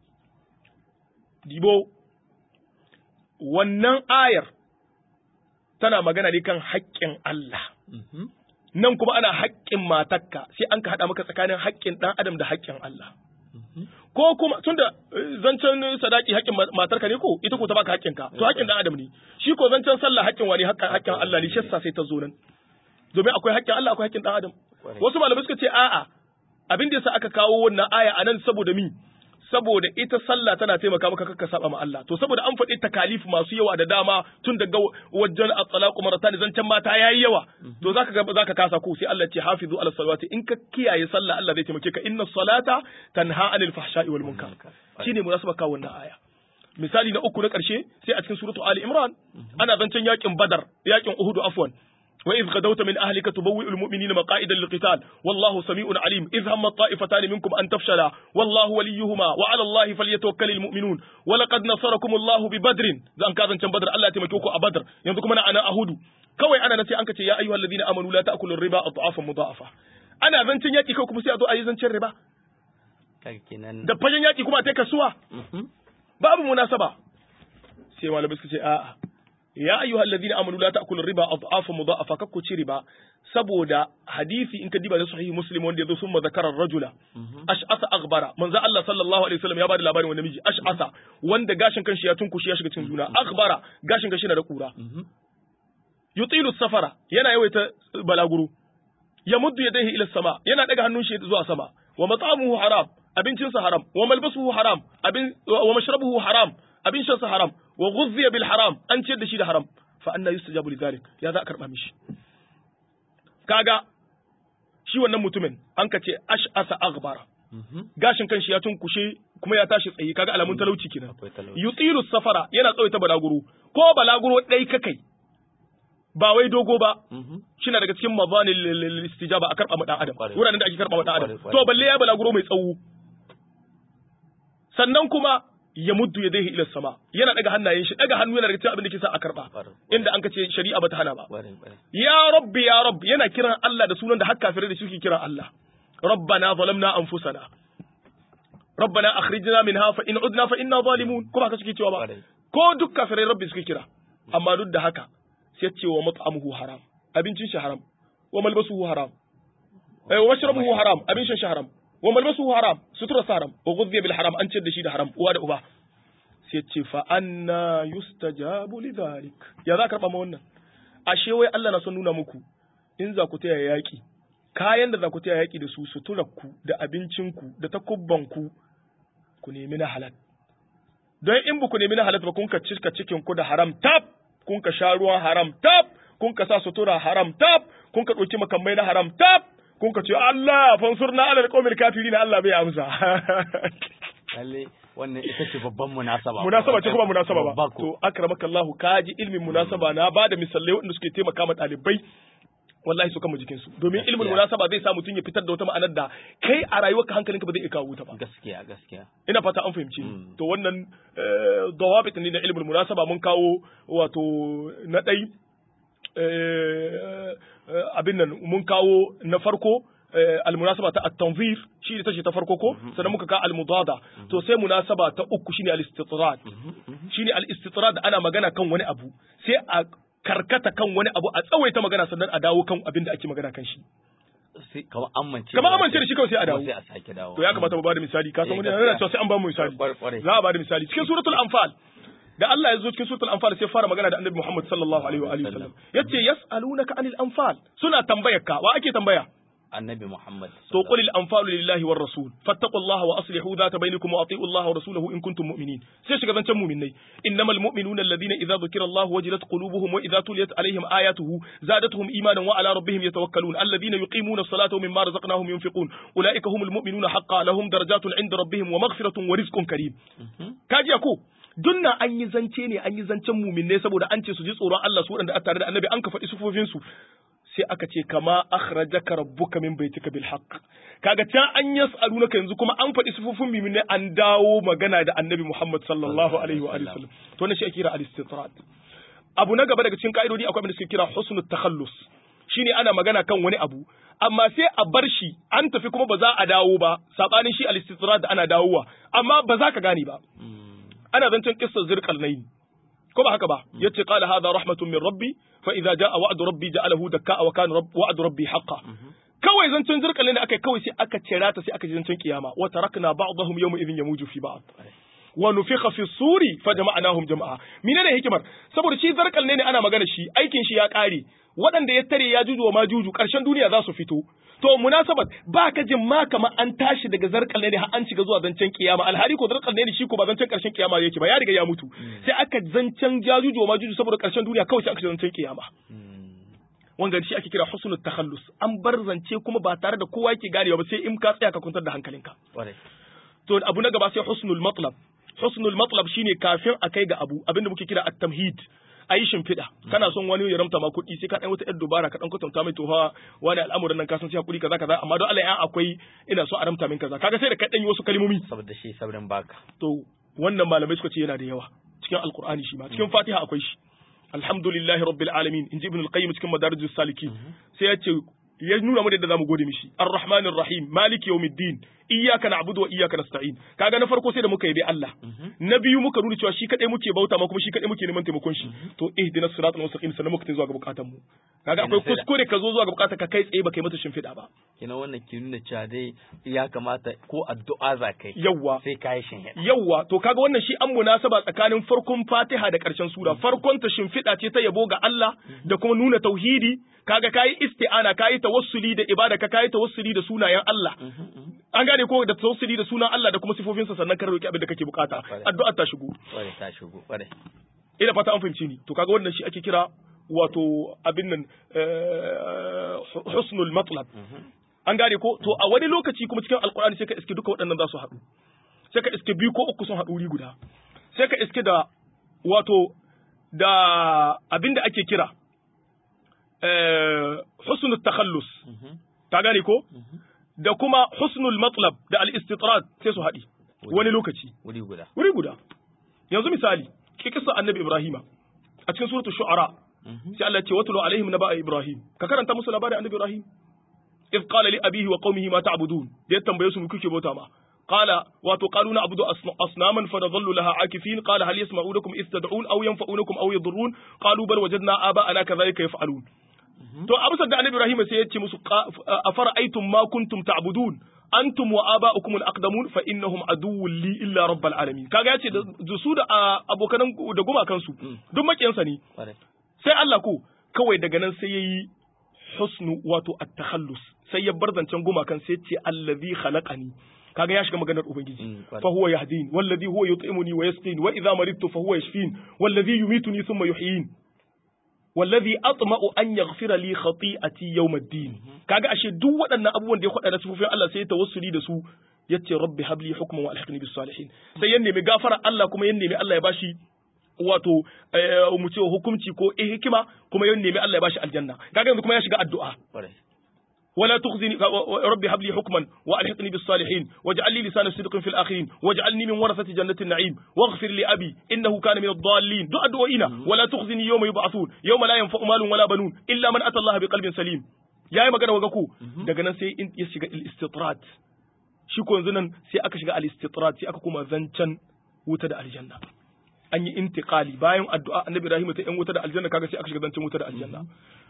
Speaker 2: dibo wannan ayar tana magana ne kan haƙƙin Allah. Nan kuma ana haƙƙin matakka sai an ka haɗa maka tsakanin haƙƙin ɗan adam da haƙƙin Allah. Ko kuma tunda zancen sadaki haƙƙin matarka ne ko ita ko ta baka haƙƙinka to haƙƙin ɗan adam ne. Shi ko zancen sallah haƙƙin wani haƙƙin Allah ne shi sai ta zo nan. Domin akwai haƙƙin Allah akwai haƙƙin ɗan adam. Wasu malamai suka ce a'a abin da yasa aka kawo wannan aya anan saboda mi saboda ita sallah tana taimaka maka kakka saba ma Allah to saboda an faɗi takalif masu yawa da dama tun daga wajen at-talaqu maratan zancen mata yayi yawa to zaka ga zaka kasa ko sai Allah ce hafizu ala salawati in ka kiyaye sallah Allah zai taimake ka inna salata tanha anil fahsha'i wal munkar shine munasaba ka wannan aya misali na uku na ƙarshe sai a cikin suratu ali imran ana zancen yakin badar yakin uhud afwan وإذ غدوت من أهلك تبوئ المؤمنين مقاعد للقتال والله سميع عليم إذ هم الطائفتان منكم أن تفشلا والله وليهما وعلى الله فليتوكل المؤمنون ولقد نصركم الله ببدر زان كازن كان بدر الله تمكيوكو أبدر ينذكم أنا أنا أهود كوي أنا نسي أنك يا أيها الذين آمنوا لا تأكلوا الربا أضعافا مضاعفة أنا زنتين ياكي كوكو سيأتو أي زنتين ربا da fagen yaki kuma ta kasuwa babu munasaba sai malamai suka ce a'a ya ayyuha alladhina amanu la ta'kulu riba adhafa mudha'afa kakku ci riba saboda hadisi in ka diba da sahihi muslim wanda yazo sun zakara rajula ash'asa aghbara manzo Allah sallallahu alaihi wasallam ya bada labarin wani miji ash'asa wanda gashin kanshi ya tunkushi ya shiga cikin juna aghbara gashin kanshi na da kura yutilu safara yana yawaita balaguro ya muddu yadayhi ila sama yana daga hannun shi zuwa sama wa mat'amuhu haram abincinsa haram wa malbasuhu haram abin wa mashrabuhu haram abin shansa haram wa ghuzziya bil haram an ciyar da shi da haram fa anna yustajabu lidhalik ya za a karba mishi kaga shi wannan mutumin an ka ce ash'asa aghbara gashin kanshi ya tunkushe kuma ya tashi tsaye kaga alamun talauci kenan yutilu safara yana tsawaita balaguro ko balaguro dai kakai ba wai dogo ba shina daga cikin mazanil istijaba a karba ma dan adam wuraren da ake karba ma dan adam to balle ya balaguro mai tsawo sannan kuma ya muddu ya daihi ila sama yana daga hannayen shi daga hannu yana daga cikin abin da ke sa a karba inda an kace shari'a bata hana ba ya rabbi ya rabbi yana kiran Allah da sunan da har kafirai da suke kiran Allah rabbana zalamna anfusana rabbana akhrijna minha fa in udna fa inna zalimun kuma haka suke cewa ba ko duk kafirai rabbi suke kira amma duk da haka sai ce wa mat'amuhu haram abincin shi haram wa malbasuhu haram wa mashrabuhu haram abincin shi haram wa malbasuhu haram sutura haram wa ghudhiya bil haram an ciyar da shi da haram uwa da uba sai ce fa anna yustajabu lidhalik ya za karba ma wannan ashe wai Allah na son nuna muku in za ku taya yaki kayan da za ku taya yaki da su suturarku da abincinku da takubbanku ku nemi na halal don in ba ku nemi na halal ba kun ka cika cikin ku da haram tab kun ka sha ruwan haram tab kun ka sa sutura haram tab kun ka ɗauki makamai na haram tab kun ka ce Allah fansurna ala alqawmil kafirin Allah bai amsa
Speaker 1: lalle wannan ita ce babban munasaba
Speaker 2: munasaba ce kuma munasaba ba to akramaka Allah kaji ilmin munasaba na bada misalai wanda suke taimaka ma ɗalibai wallahi su kama jikin su domin ilmin munasaba zai sa mutum ya fitar da wata ma'anar da kai a rayuwarka hankalinka ba zai iya kawo ta ba
Speaker 1: gaskiya gaskiya
Speaker 2: ina fata an fahimci to wannan dawabit ne na ilmin munasaba mun kawo wato na ɗai abin nan mun kawo na farko almunasaba ta at-tanzir shi ita ce ta farko ko sannan muka ka al-mudada to sai munasaba ta uku shine al-istitrad shine al-istitrad ana magana kan wani abu sai a karkata kan wani abu a tsawaita magana sannan a dawo kan abin da ake magana kan shi
Speaker 1: sai kamar amince
Speaker 2: kamar amince da shi kawai sai a dawo
Speaker 1: sai a sake dawo
Speaker 2: to ya kamata mu bada misali ka san
Speaker 1: Eh,
Speaker 2: wani
Speaker 1: gaskiya.
Speaker 2: yana cewa sai an ba mu misali
Speaker 1: Kwar- kwarai.
Speaker 2: za a bada misali cikin suratul anfal da Allah ya zo cikin suratul anfal sai fara magana da annabi Muhammad sallallahu alaihi wa alihi wasallam yace yas'alunaka anil anfal suna tambayar ka wa ake tambaya
Speaker 1: annabi Muhammad
Speaker 2: to qul al anfalu lillahi war rasul fattaqullaha wa aslihu dhata bainakum wa ati'u Allah wa rasulahu in kuntum mu'minin sai shiga zancen mu'minai innamal mu'minuna alladhina idza dhukira Allah wajilat qulubuhum wa idza tuliyat alaihim ayatuhu zadatuhum imanan wa ala rabbihim yatawakkalun alladhina yuqimuna as-salata wa mimma razaqnahum yunfiqun ulaika humul mu'minuna haqqan lahum darajatun 'inda rabbihim wa maghfiratun wa rizqun karim kaji ko dunna an yi zance ne an yi zancen muminne saboda an ce su ji tsoron Allah su waɗanda a tare da annabi an ka faɗi sufofinsu sai aka ce kama akhrajaka rabbuka min baitika bil haqq kaga can an yas'alunaka yanzu kuma an faɗi sufofin muminne an dawo magana da annabi Muhammad sallallahu alaihi wa alihi wasallam to wannan shi ake kira al-istitrat abu na gaba daga cikin ka'idodi akwai abin da suke kira husnul takhallus shine ana magana kan wani abu amma sai a bar shi an tafi kuma ba za a dawo ba sabanin shi al-istitrat da ana dawowa amma ba za ka gane ba ana zancen kissar zirqal nayn ko ba haka ba yace qala hadha rahmatun min rabbi fa idza jaa wa'du rabbi ja'alahu dakka wa kana rabb wa'du rabbi haqqan kawai zancen zirqal nayn akai kawai sai aka cira ta sai aka ji zancen kiyama wa tarakna ba'dahum yawma idhin yamuju fi ba'd wa nufikha fi suri fa jama'nahum jama'a menene hikimar saboda shi zarkal ne ana magana shi aikin shi ya kare waɗanda ya tare ya juju wa ma juju ƙarshen duniya za su fito to munasabat ba ka jin ma kamar an tashi daga zarkal ne har an shiga zuwa zancen kiyama alhali ko zarkal ne shi ko ba zancen ƙarshen kiyama yake ba ya riga ya mutu sai aka zancen ya juju wa ma juju saboda ƙarshen duniya kawai sai aka shiga zancen kiyama wanga shi ake kira husnul takhallus an bar zance kuma ba tare da kowa yake ganewa ba sai in ka tsaya ka kwantar da hankalinka
Speaker 1: Kwarai.
Speaker 2: to abu na gaba sai husnul matlab husnul matlab shine kafin a kai ga abu abinda muke kira at-tamhid ayi shimfiɗa kana son wani ya ramta ma kuɗi sai ka ɗan wata ƴar dubara ka ɗan kwatanta mai tofa wani al'amuran nan ka san sai hakuri kaza kaza amma don Allah ya akwai ina so a ramta min kaza kaga sai da ka ɗan yi wasu kalmomi
Speaker 1: saboda shi sabrin baka
Speaker 2: to wannan malamai suka ce yana da yawa cikin alqur'ani shi ma cikin fatiha akwai shi alhamdulillahi rabbil alamin inji ibn al-qayyim cikin madarijus salikin sai ya ce ya nuna mu da yadda zamu gode mishi arrahmanir rahim maliki yawmiddin iyyaka na'budu wa iyyaka nasta'in kaga na farko sai da muka yabi Allah na biyu muka nuna cewa shi kadai muke bauta ma kuma shi kadai muke neman taimakon shi to ihdinas siratal mustaqim sannan muka tafi zuwa ga bukatun mu kaga akwai
Speaker 1: Kenan sai da-
Speaker 2: kuskure ka zo zuwa ga bukatar ka kai tsaye baka yi mata shimfiɗa ba
Speaker 1: kina wannan ke nuna cewa dai ya kamata ko addu'a za kai
Speaker 2: yawwa
Speaker 1: sai ka yi shin
Speaker 2: Yawwa, to kaga wannan shi an munasaba tsakanin farkon Fatiha da ƙarshen sura. Farkon ta shimfiɗa ce ta yabo ga Allah da kuma nuna tauhidi, kaga kayi isti'ana, kayi tawassuli da ibada, ka kayi tawassuli da sunayen Allah. An gane ko da tawassuli da sunan Allah da kuma sifofinsa sannan ka roki abin da kake bukata. Addu'a ta shigo.
Speaker 1: kwarai ta shigo kwarai
Speaker 2: Ina fata an fahimci ni. To kaga wannan shi ake kira wato abin nan eh, husnul matlab. An gane ko to a wani lokaci kuma cikin alkur'ani sai ka iske duka waɗannan za su haɗu. sai ka iske biyu ko uku sun haɗu wuri guda sai ka iske da wato da abin da ake kira eh, husnul takhallus ta gane ko da kuma husnul matlab da al-istitrat sai su haɗi wani lokaci
Speaker 1: wuri guda
Speaker 2: wuri guda yanzu misali ki kisa annabi ibrahima a cikin suratul shu'ara sai Allah ya ce watlu alaihim naba ibrahim ka karanta musu labarin annabi ibrahim إذ قال لأبيه وقومه ما تعبدون دي تنبيه سمو كيكي بوتا ما قال واتو قالوا نعبد أصن- أصناما فنظل لها عاكفين قال هل يسمعونكم إذ تدعون أو ينفعونكم أو يضرون قالوا بل وجدنا آباءنا كذلك يفعلون to abu da annabi Ibrahim sai ya ce musu afara'aytum ma kuntum ta'budun antum wa aba'ukum al-aqdamun fa innahum aduwwun li illa rabbil alamin kaga yace da da su da ah, abokanan da gumakan su duk makiyansa ne
Speaker 1: kwarai
Speaker 2: sai Allah ko kawai daga nan sai yayi husnu wato at-takhallus sai ya bar zancen gumakan sai ce allazi khalaqani kaga ya shiga maganar ubangiji
Speaker 1: Mm, kwarai.
Speaker 2: fa huwa yahdin wallazi huwa yut'imuni wa yasqin wa idha maridtu fa huwa yashfin wallazi yumituni thumma yuhyin wallazi atma'u an yaghfira li khati'ati yawm ad-din kaga ashe duk waɗannan abubuwan da ya faɗa da sifofin Allah sai ya tawassuli da su yace rabbi habli hukman wa alhiqni bis salihin sai ya nemi gafara Allah kuma ya nemi Allah ya bashi wato eh, mu ce hukunci ko eh, hikima kuma ya nemi Allah ya bashi aljanna kaga yanzu kuma ya shiga addu'a
Speaker 1: kwarai
Speaker 2: ولا تخزني ربي هب لي حكما والحقني بالصالحين واجعل لي لسان صدق في الاخرين واجعلني من ورثة جنة النعيم واغفر لأبي انه كان من الضالين دعاء دعائنا ولا تخزني يوم يبعثون يوم لا ينفع مال ولا بنون الا من اتى الله بقلب سليم yayi magana wa ku daga nan sai in ya shiga al-istitrat shi ko yanzu nan sai aka shiga al-istitrat sai aka kuma zancan wuta da aljanna an yi intiqali bayan addu'a annabi Ibrahim ta yan wuta da aljanna kaga sai aka shiga zancen wuta da aljanna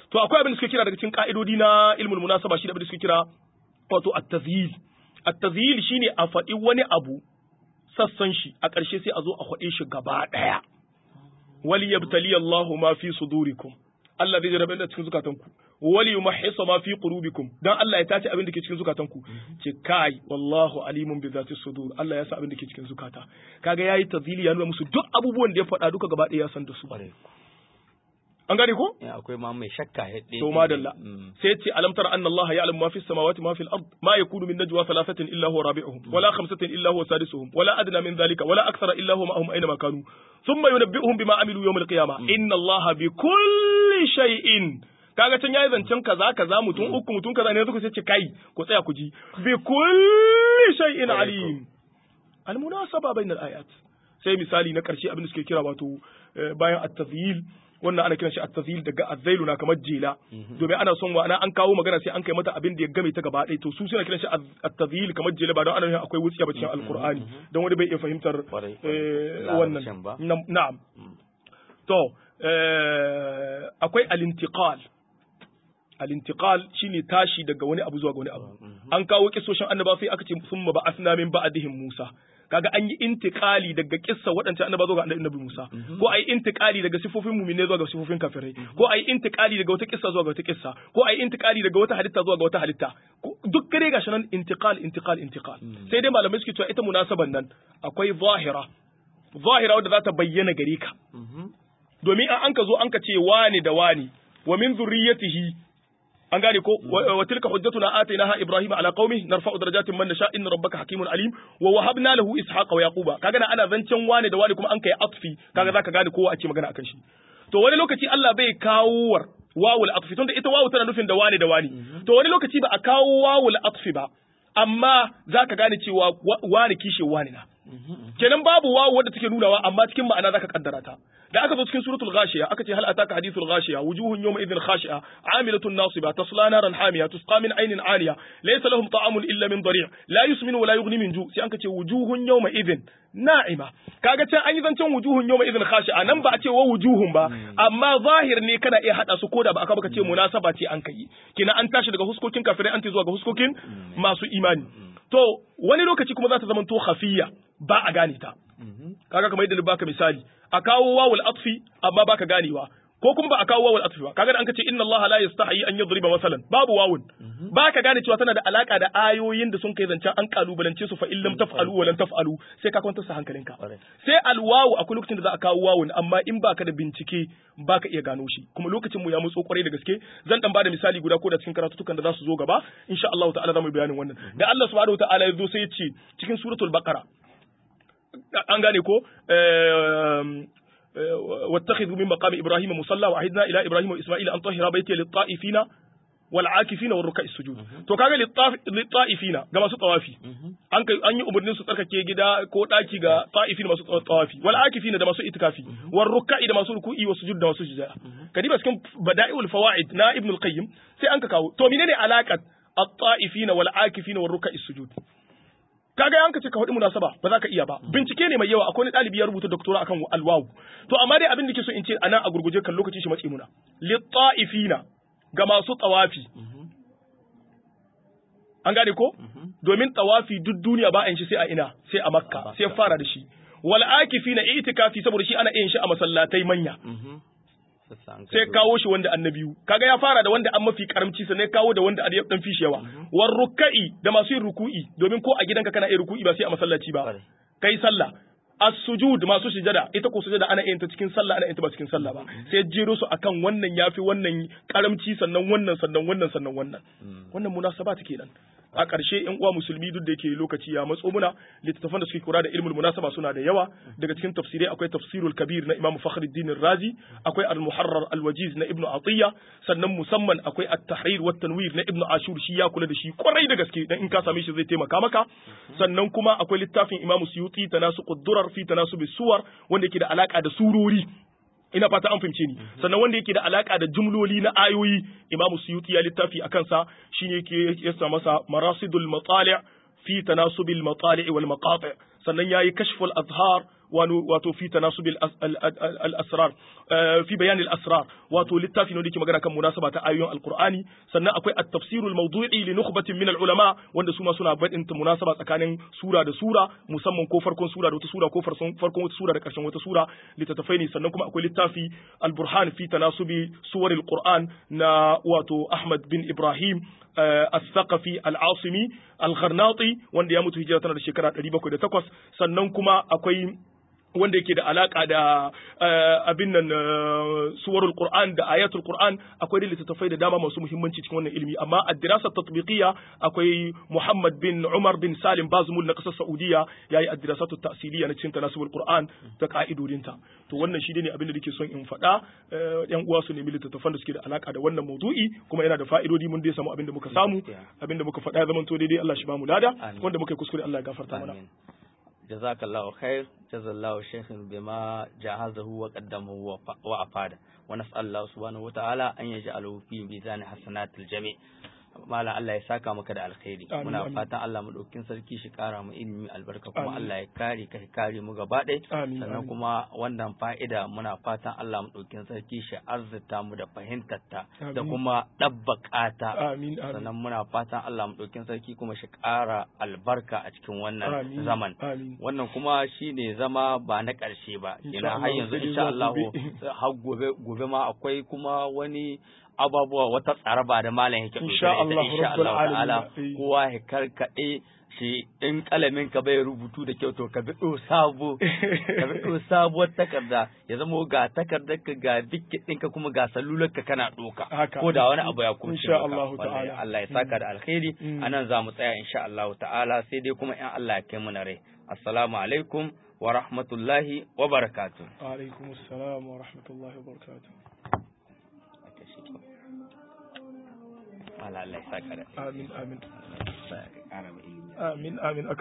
Speaker 2: to akwai abin da suke kira daga cikin ka'idodi na ilmul munasaba shi da abin da suke kira wato at-tazhil at-tazhil shine a faɗi wani abu sassan shi a ƙarshe sai a zo a faɗe shi gaba ɗaya wali yabtali Allahu ma fi sudurikum Allah zai jarabe da cikin zukatanku wali yumahhisa ma fi qulubikum dan Allah ya tace abin da ke cikin zukatanku ce kai wallahu alimun bi zati sudur Allah ya sa abin da ke cikin zukata kaga yayi tazili ya nuna musu duk abubuwan da ya faɗa duka gaba ɗaya ya san da su an gane ko
Speaker 1: akwai ma mai shakka hidde
Speaker 2: to madalla sai ce alam tara anna allaha ya'lamu ma fi samawati ma fi al-ard ma yakunu min najwa thalathatin illa huwa rabi'uhum wala khamsatin illa huwa sadisuhum wala adna min dhalika wala akthara illa huwa ma'ahum aina ma kanu thumma yunabbi'uhum bima amilu yawm al-qiyamah inna allaha bi kulli shay'in kaga can yayi zancen kaza kaza mutum uku mutum kaza ne suka ce kai ku tsaya ku ji bi kulli shay'in alim al-munasaba bayna al-ayat sai misali na karshe abin da suke kira wato bayan at-tadhyil wannan ana kiran shi at-tazil daga azzailu na kamar jela domin ana son wa ana an kawo magana sai an kai mata abin da ya game ta gaba ɗaya to su suna kiran shi at-tazil kamar jela ba don ana yin akwai wuciya ba cikin alqur'ani don wani bai iya fahimtar wannan na'am to akwai al-intiqal al-intiqal shine tashi daga wani abu zuwa ga wani abu an kawo kisoshin annaba sai aka ce summa ba'athna min ba'dihim Musa kaga an yi intikali daga kissa waɗancan annaba zuwa ga annabi Musa ko ayi intikali daga sifofin mu'mine zuwa ga sifofin kafirai ko ayi intikali daga wata kissa zuwa ga wata kissa ko ayi intikali daga wata halitta zuwa ga wata halitta duk kare gashi nan intikal intikal intikal sai dai malamai suke cewa ita munasaban nan akwai zahira zahira wadda za ta bayyana gare ka domin an ka zo an ka ce wani da wani wa min zurriyatihi an gane ko wa tilka hujjatuna atainaha ibrahima ala qaumi narfa'u darajatin man nasha inna rabbaka hakimun alim wa wahabna lahu ishaqa wa yaquba kaga ana zancen wane da wane kuma an kai atfi kaga zaka gane kowa ake magana akan shi to wani lokaci Allah bai kawo war wawul atfi tunda ita wawu tana nufin da wane da wane to wani lokaci ba a kawo wawul atfi ba amma zaka gane cewa wane kishe wane na kenan babu wawu wadda take nunawa amma cikin ma'ana zaka kaddara ta da aka zo cikin suratul ghashiya aka ce hal ataka hadithul ghashiya wujuhun yawma idhin khashi'a amilatun nasiba tasla naran hamiya tusqa min aynin aniya laysa lahum ta'amun illa min dari' la yusminu wa la yughni min ju' sai an ce wujuhun yawma idhin na'ima kaga can an yi zancen wujuhun yawma idhin khashi'a nan ba a ce wa wujuhun ba amma zahir ne kana iya hada su koda ba aka baka ce munasaba ce an kai kina an tashi daga huskokin kafirai an ce zuwa ga huskokin masu imani to wani lokaci kuma za ta zama to khafiyya ba a gane ta kaga kamar yadda baka misali a kawo wawul atfi amma baka ganewa ko kuma ba a kawo wawul atfi ba kaga da an kace inna Allah la yastahi an yadriba masalan babu wawun baka gane cewa tana da alaka da ayoyin da sun kai zancen an kalubalance su fa in lam taf'alu wa lam taf'alu sai ka kwantar sa hankalinka sai alwawu akwai lokacin da za a kawo wawun amma in baka da bincike baka iya gano shi kuma lokacin mu ya mutso kwarai da gaske zan dan bada misali guda ko da cikin karatutukan da za su zo gaba insha Allah ta'ala za mu bayanin wannan da Allah subhanahu wa ta'ala ya zo sai ya ce cikin suratul baqara an gane ko واتخذوا من مقام ابراهيم مصلى وعهدنا الى ابراهيم واسماعيل ان طهر بيتي للطائفين والعاكفين والركع السجود to kaga litta'ifina ga masu tawafi an kai an yi umarnin su tsarkake gida ko daki ga ta'ifin masu tawafi wal akifina da masu itikafi war ruk'i da masu ruku'i wa sujud da masu sujada kadiba cikin bada'iul fawaid na ibn al-qayyim sai an ka kawo to menene alaqat at-ta'ifina wal akifina war ruk'i sujud kaga yanka ce ka faɗi munasaba ba za ka iya ba bincike ne mai yawa akwai wani ɗalibi ya rubuta doktora akan alwawu to amma dai abin da ke so in ce anan a gurguje kan lokaci shi matse muna litta'ifina ga masu tawafi an gane ko domin tawafi duk duniya ba a yin shi sai a ina sai a makka sai fara da shi wal akifina itikafi saboda shi ana yin shi a masallatai manya sai kawo shi wanda annabiyu kaga ya fara da wanda an mafi karamci sannan kawo da wanda ya dan fishi yawa war ruka'i da masu yin ruku'i domin ko a gidanka kana yin ruku'i ba sai a masallaci ba kai sallah as-sujud masu sujada ita ko sujada ana yin ta cikin sallah ana yin ta ba cikin sallah ba sai jero su akan wannan yafi wannan karamci sannan wannan sannan wannan sannan wannan wannan munasabata kenan a ƙarshe ƴan uwa musulmi duk da yake lokaci ya matso muna littattafan da suke kura da ilmul munasaba suna da yawa daga cikin tafsirai akwai tafsirul kabir na Imam Fakhruddin Razi akwai al-Muharrar al-Wajiz na Ibn Atiyya sannan musamman akwai at-Tahrir wa tanwir na Ibn Ashur shi ya kula da shi kwarai da gaske dan in ka same shi zai taimaka maka sannan kuma akwai littafin Imam Suyuti tanasuqud durar fi tanasubi suwar wanda yake da alaka da surori ina fata an fahimce ni sannan wanda yake da alaka da jumloli na ayoyi Imam Suyuti ya littafi akan sa shine yake yasa masa marasidul matali' fi tanasubil matali' wal maqati' sannan yayi kashful azhar wato fi tanasubil al-asrar fi bayan al-asrar wato littafi ne da yake magana kan munasaba ta ayoyin alqur'ani sannan akwai at-tafsirul mawdu'i li nukhbatin min al-ulama wanda su ma suna badin munasaba tsakanin sura da sura musamman ko farkon sura da wata sura ko farkon wata sura da karshen wata sura littattafai ne sannan kuma akwai littafi al-burhan fi tanasubi suwaril qur'an na wato Ahmad bin Ibrahim al-Thaqafi al-Asimi al-Gharnati wanda ya mutu hijira tana da shekara 708 sannan kuma akwai wanda yake da alaka da abin nan suwarul Qur'an da ayatul Qur'an akwai da littattafai da dama masu muhimmanci cikin wannan ilimi amma a dirasar tatbiqiyya akwai Muhammad bin Umar bin Salim Bazmul na kasar Saudiya yayi ad-dirasatu ta'siliya na cikin tanasubul Qur'an da ka'idodinta to wannan shi ne abin da nake son in faɗa yan uwa su nemi littattafan da suke da alaka da wannan maudu'i kuma yana da fa'idodi mun dai samu abin da muka samu abin da muka faɗa ya zama to daidai Allah shi ba mu lada wanda muka yi kuskure Allah ya gafarta mana
Speaker 1: جزاك الله خير جزا الله الشيخ بما جهزه وقدمه وأفاده ونسأل الله سبحانه وتعالى أن يجعله في ميزان حسنات الجميع Malam Allah ya saka maka da alkhairi muna fatan Allah mu daukin sarki shi kara mu ilimi albarka kuma Allah ya kare ka kare mu gaba ɗaya sannan kuma wannan fa'ida muna fatan Allah mu daukin sarki shi arzuta mu da fahimtar ta da kuma dabbaka ta sannan muna fatan Allah mu daukin sarki kuma shi kara albarka a cikin wannan zaman wannan kuma shine zama ba na ƙarshe ba kenan har yanzu insha Allah har gobe gobe ma akwai kuma wani ababuwa wata tsaraba da malam yake
Speaker 2: insha Allah
Speaker 1: insha Allah ta'ala kowa ya karkade shi in kalamin ka bai rubutu da kyau to ka bi sabo ka bi sabuwar takarda ya zama ga takardar ka ga dikkin ɗinka kuma ga salular ka kana doka ko da wani abu ya kuma
Speaker 2: insha Allah ta'ala
Speaker 1: Allah ya saka da alkhairi anan za mu tsaya insha Allah ta'ala sai dai kuma in Allah ya kai mu na rai assalamu alaikum wa rahmatullahi wa barakatuh
Speaker 2: wa alaikum assalam wa rahmatullahi wa barakatuh
Speaker 1: Allah ya saka da
Speaker 2: amin amin
Speaker 1: amin
Speaker 2: amin amin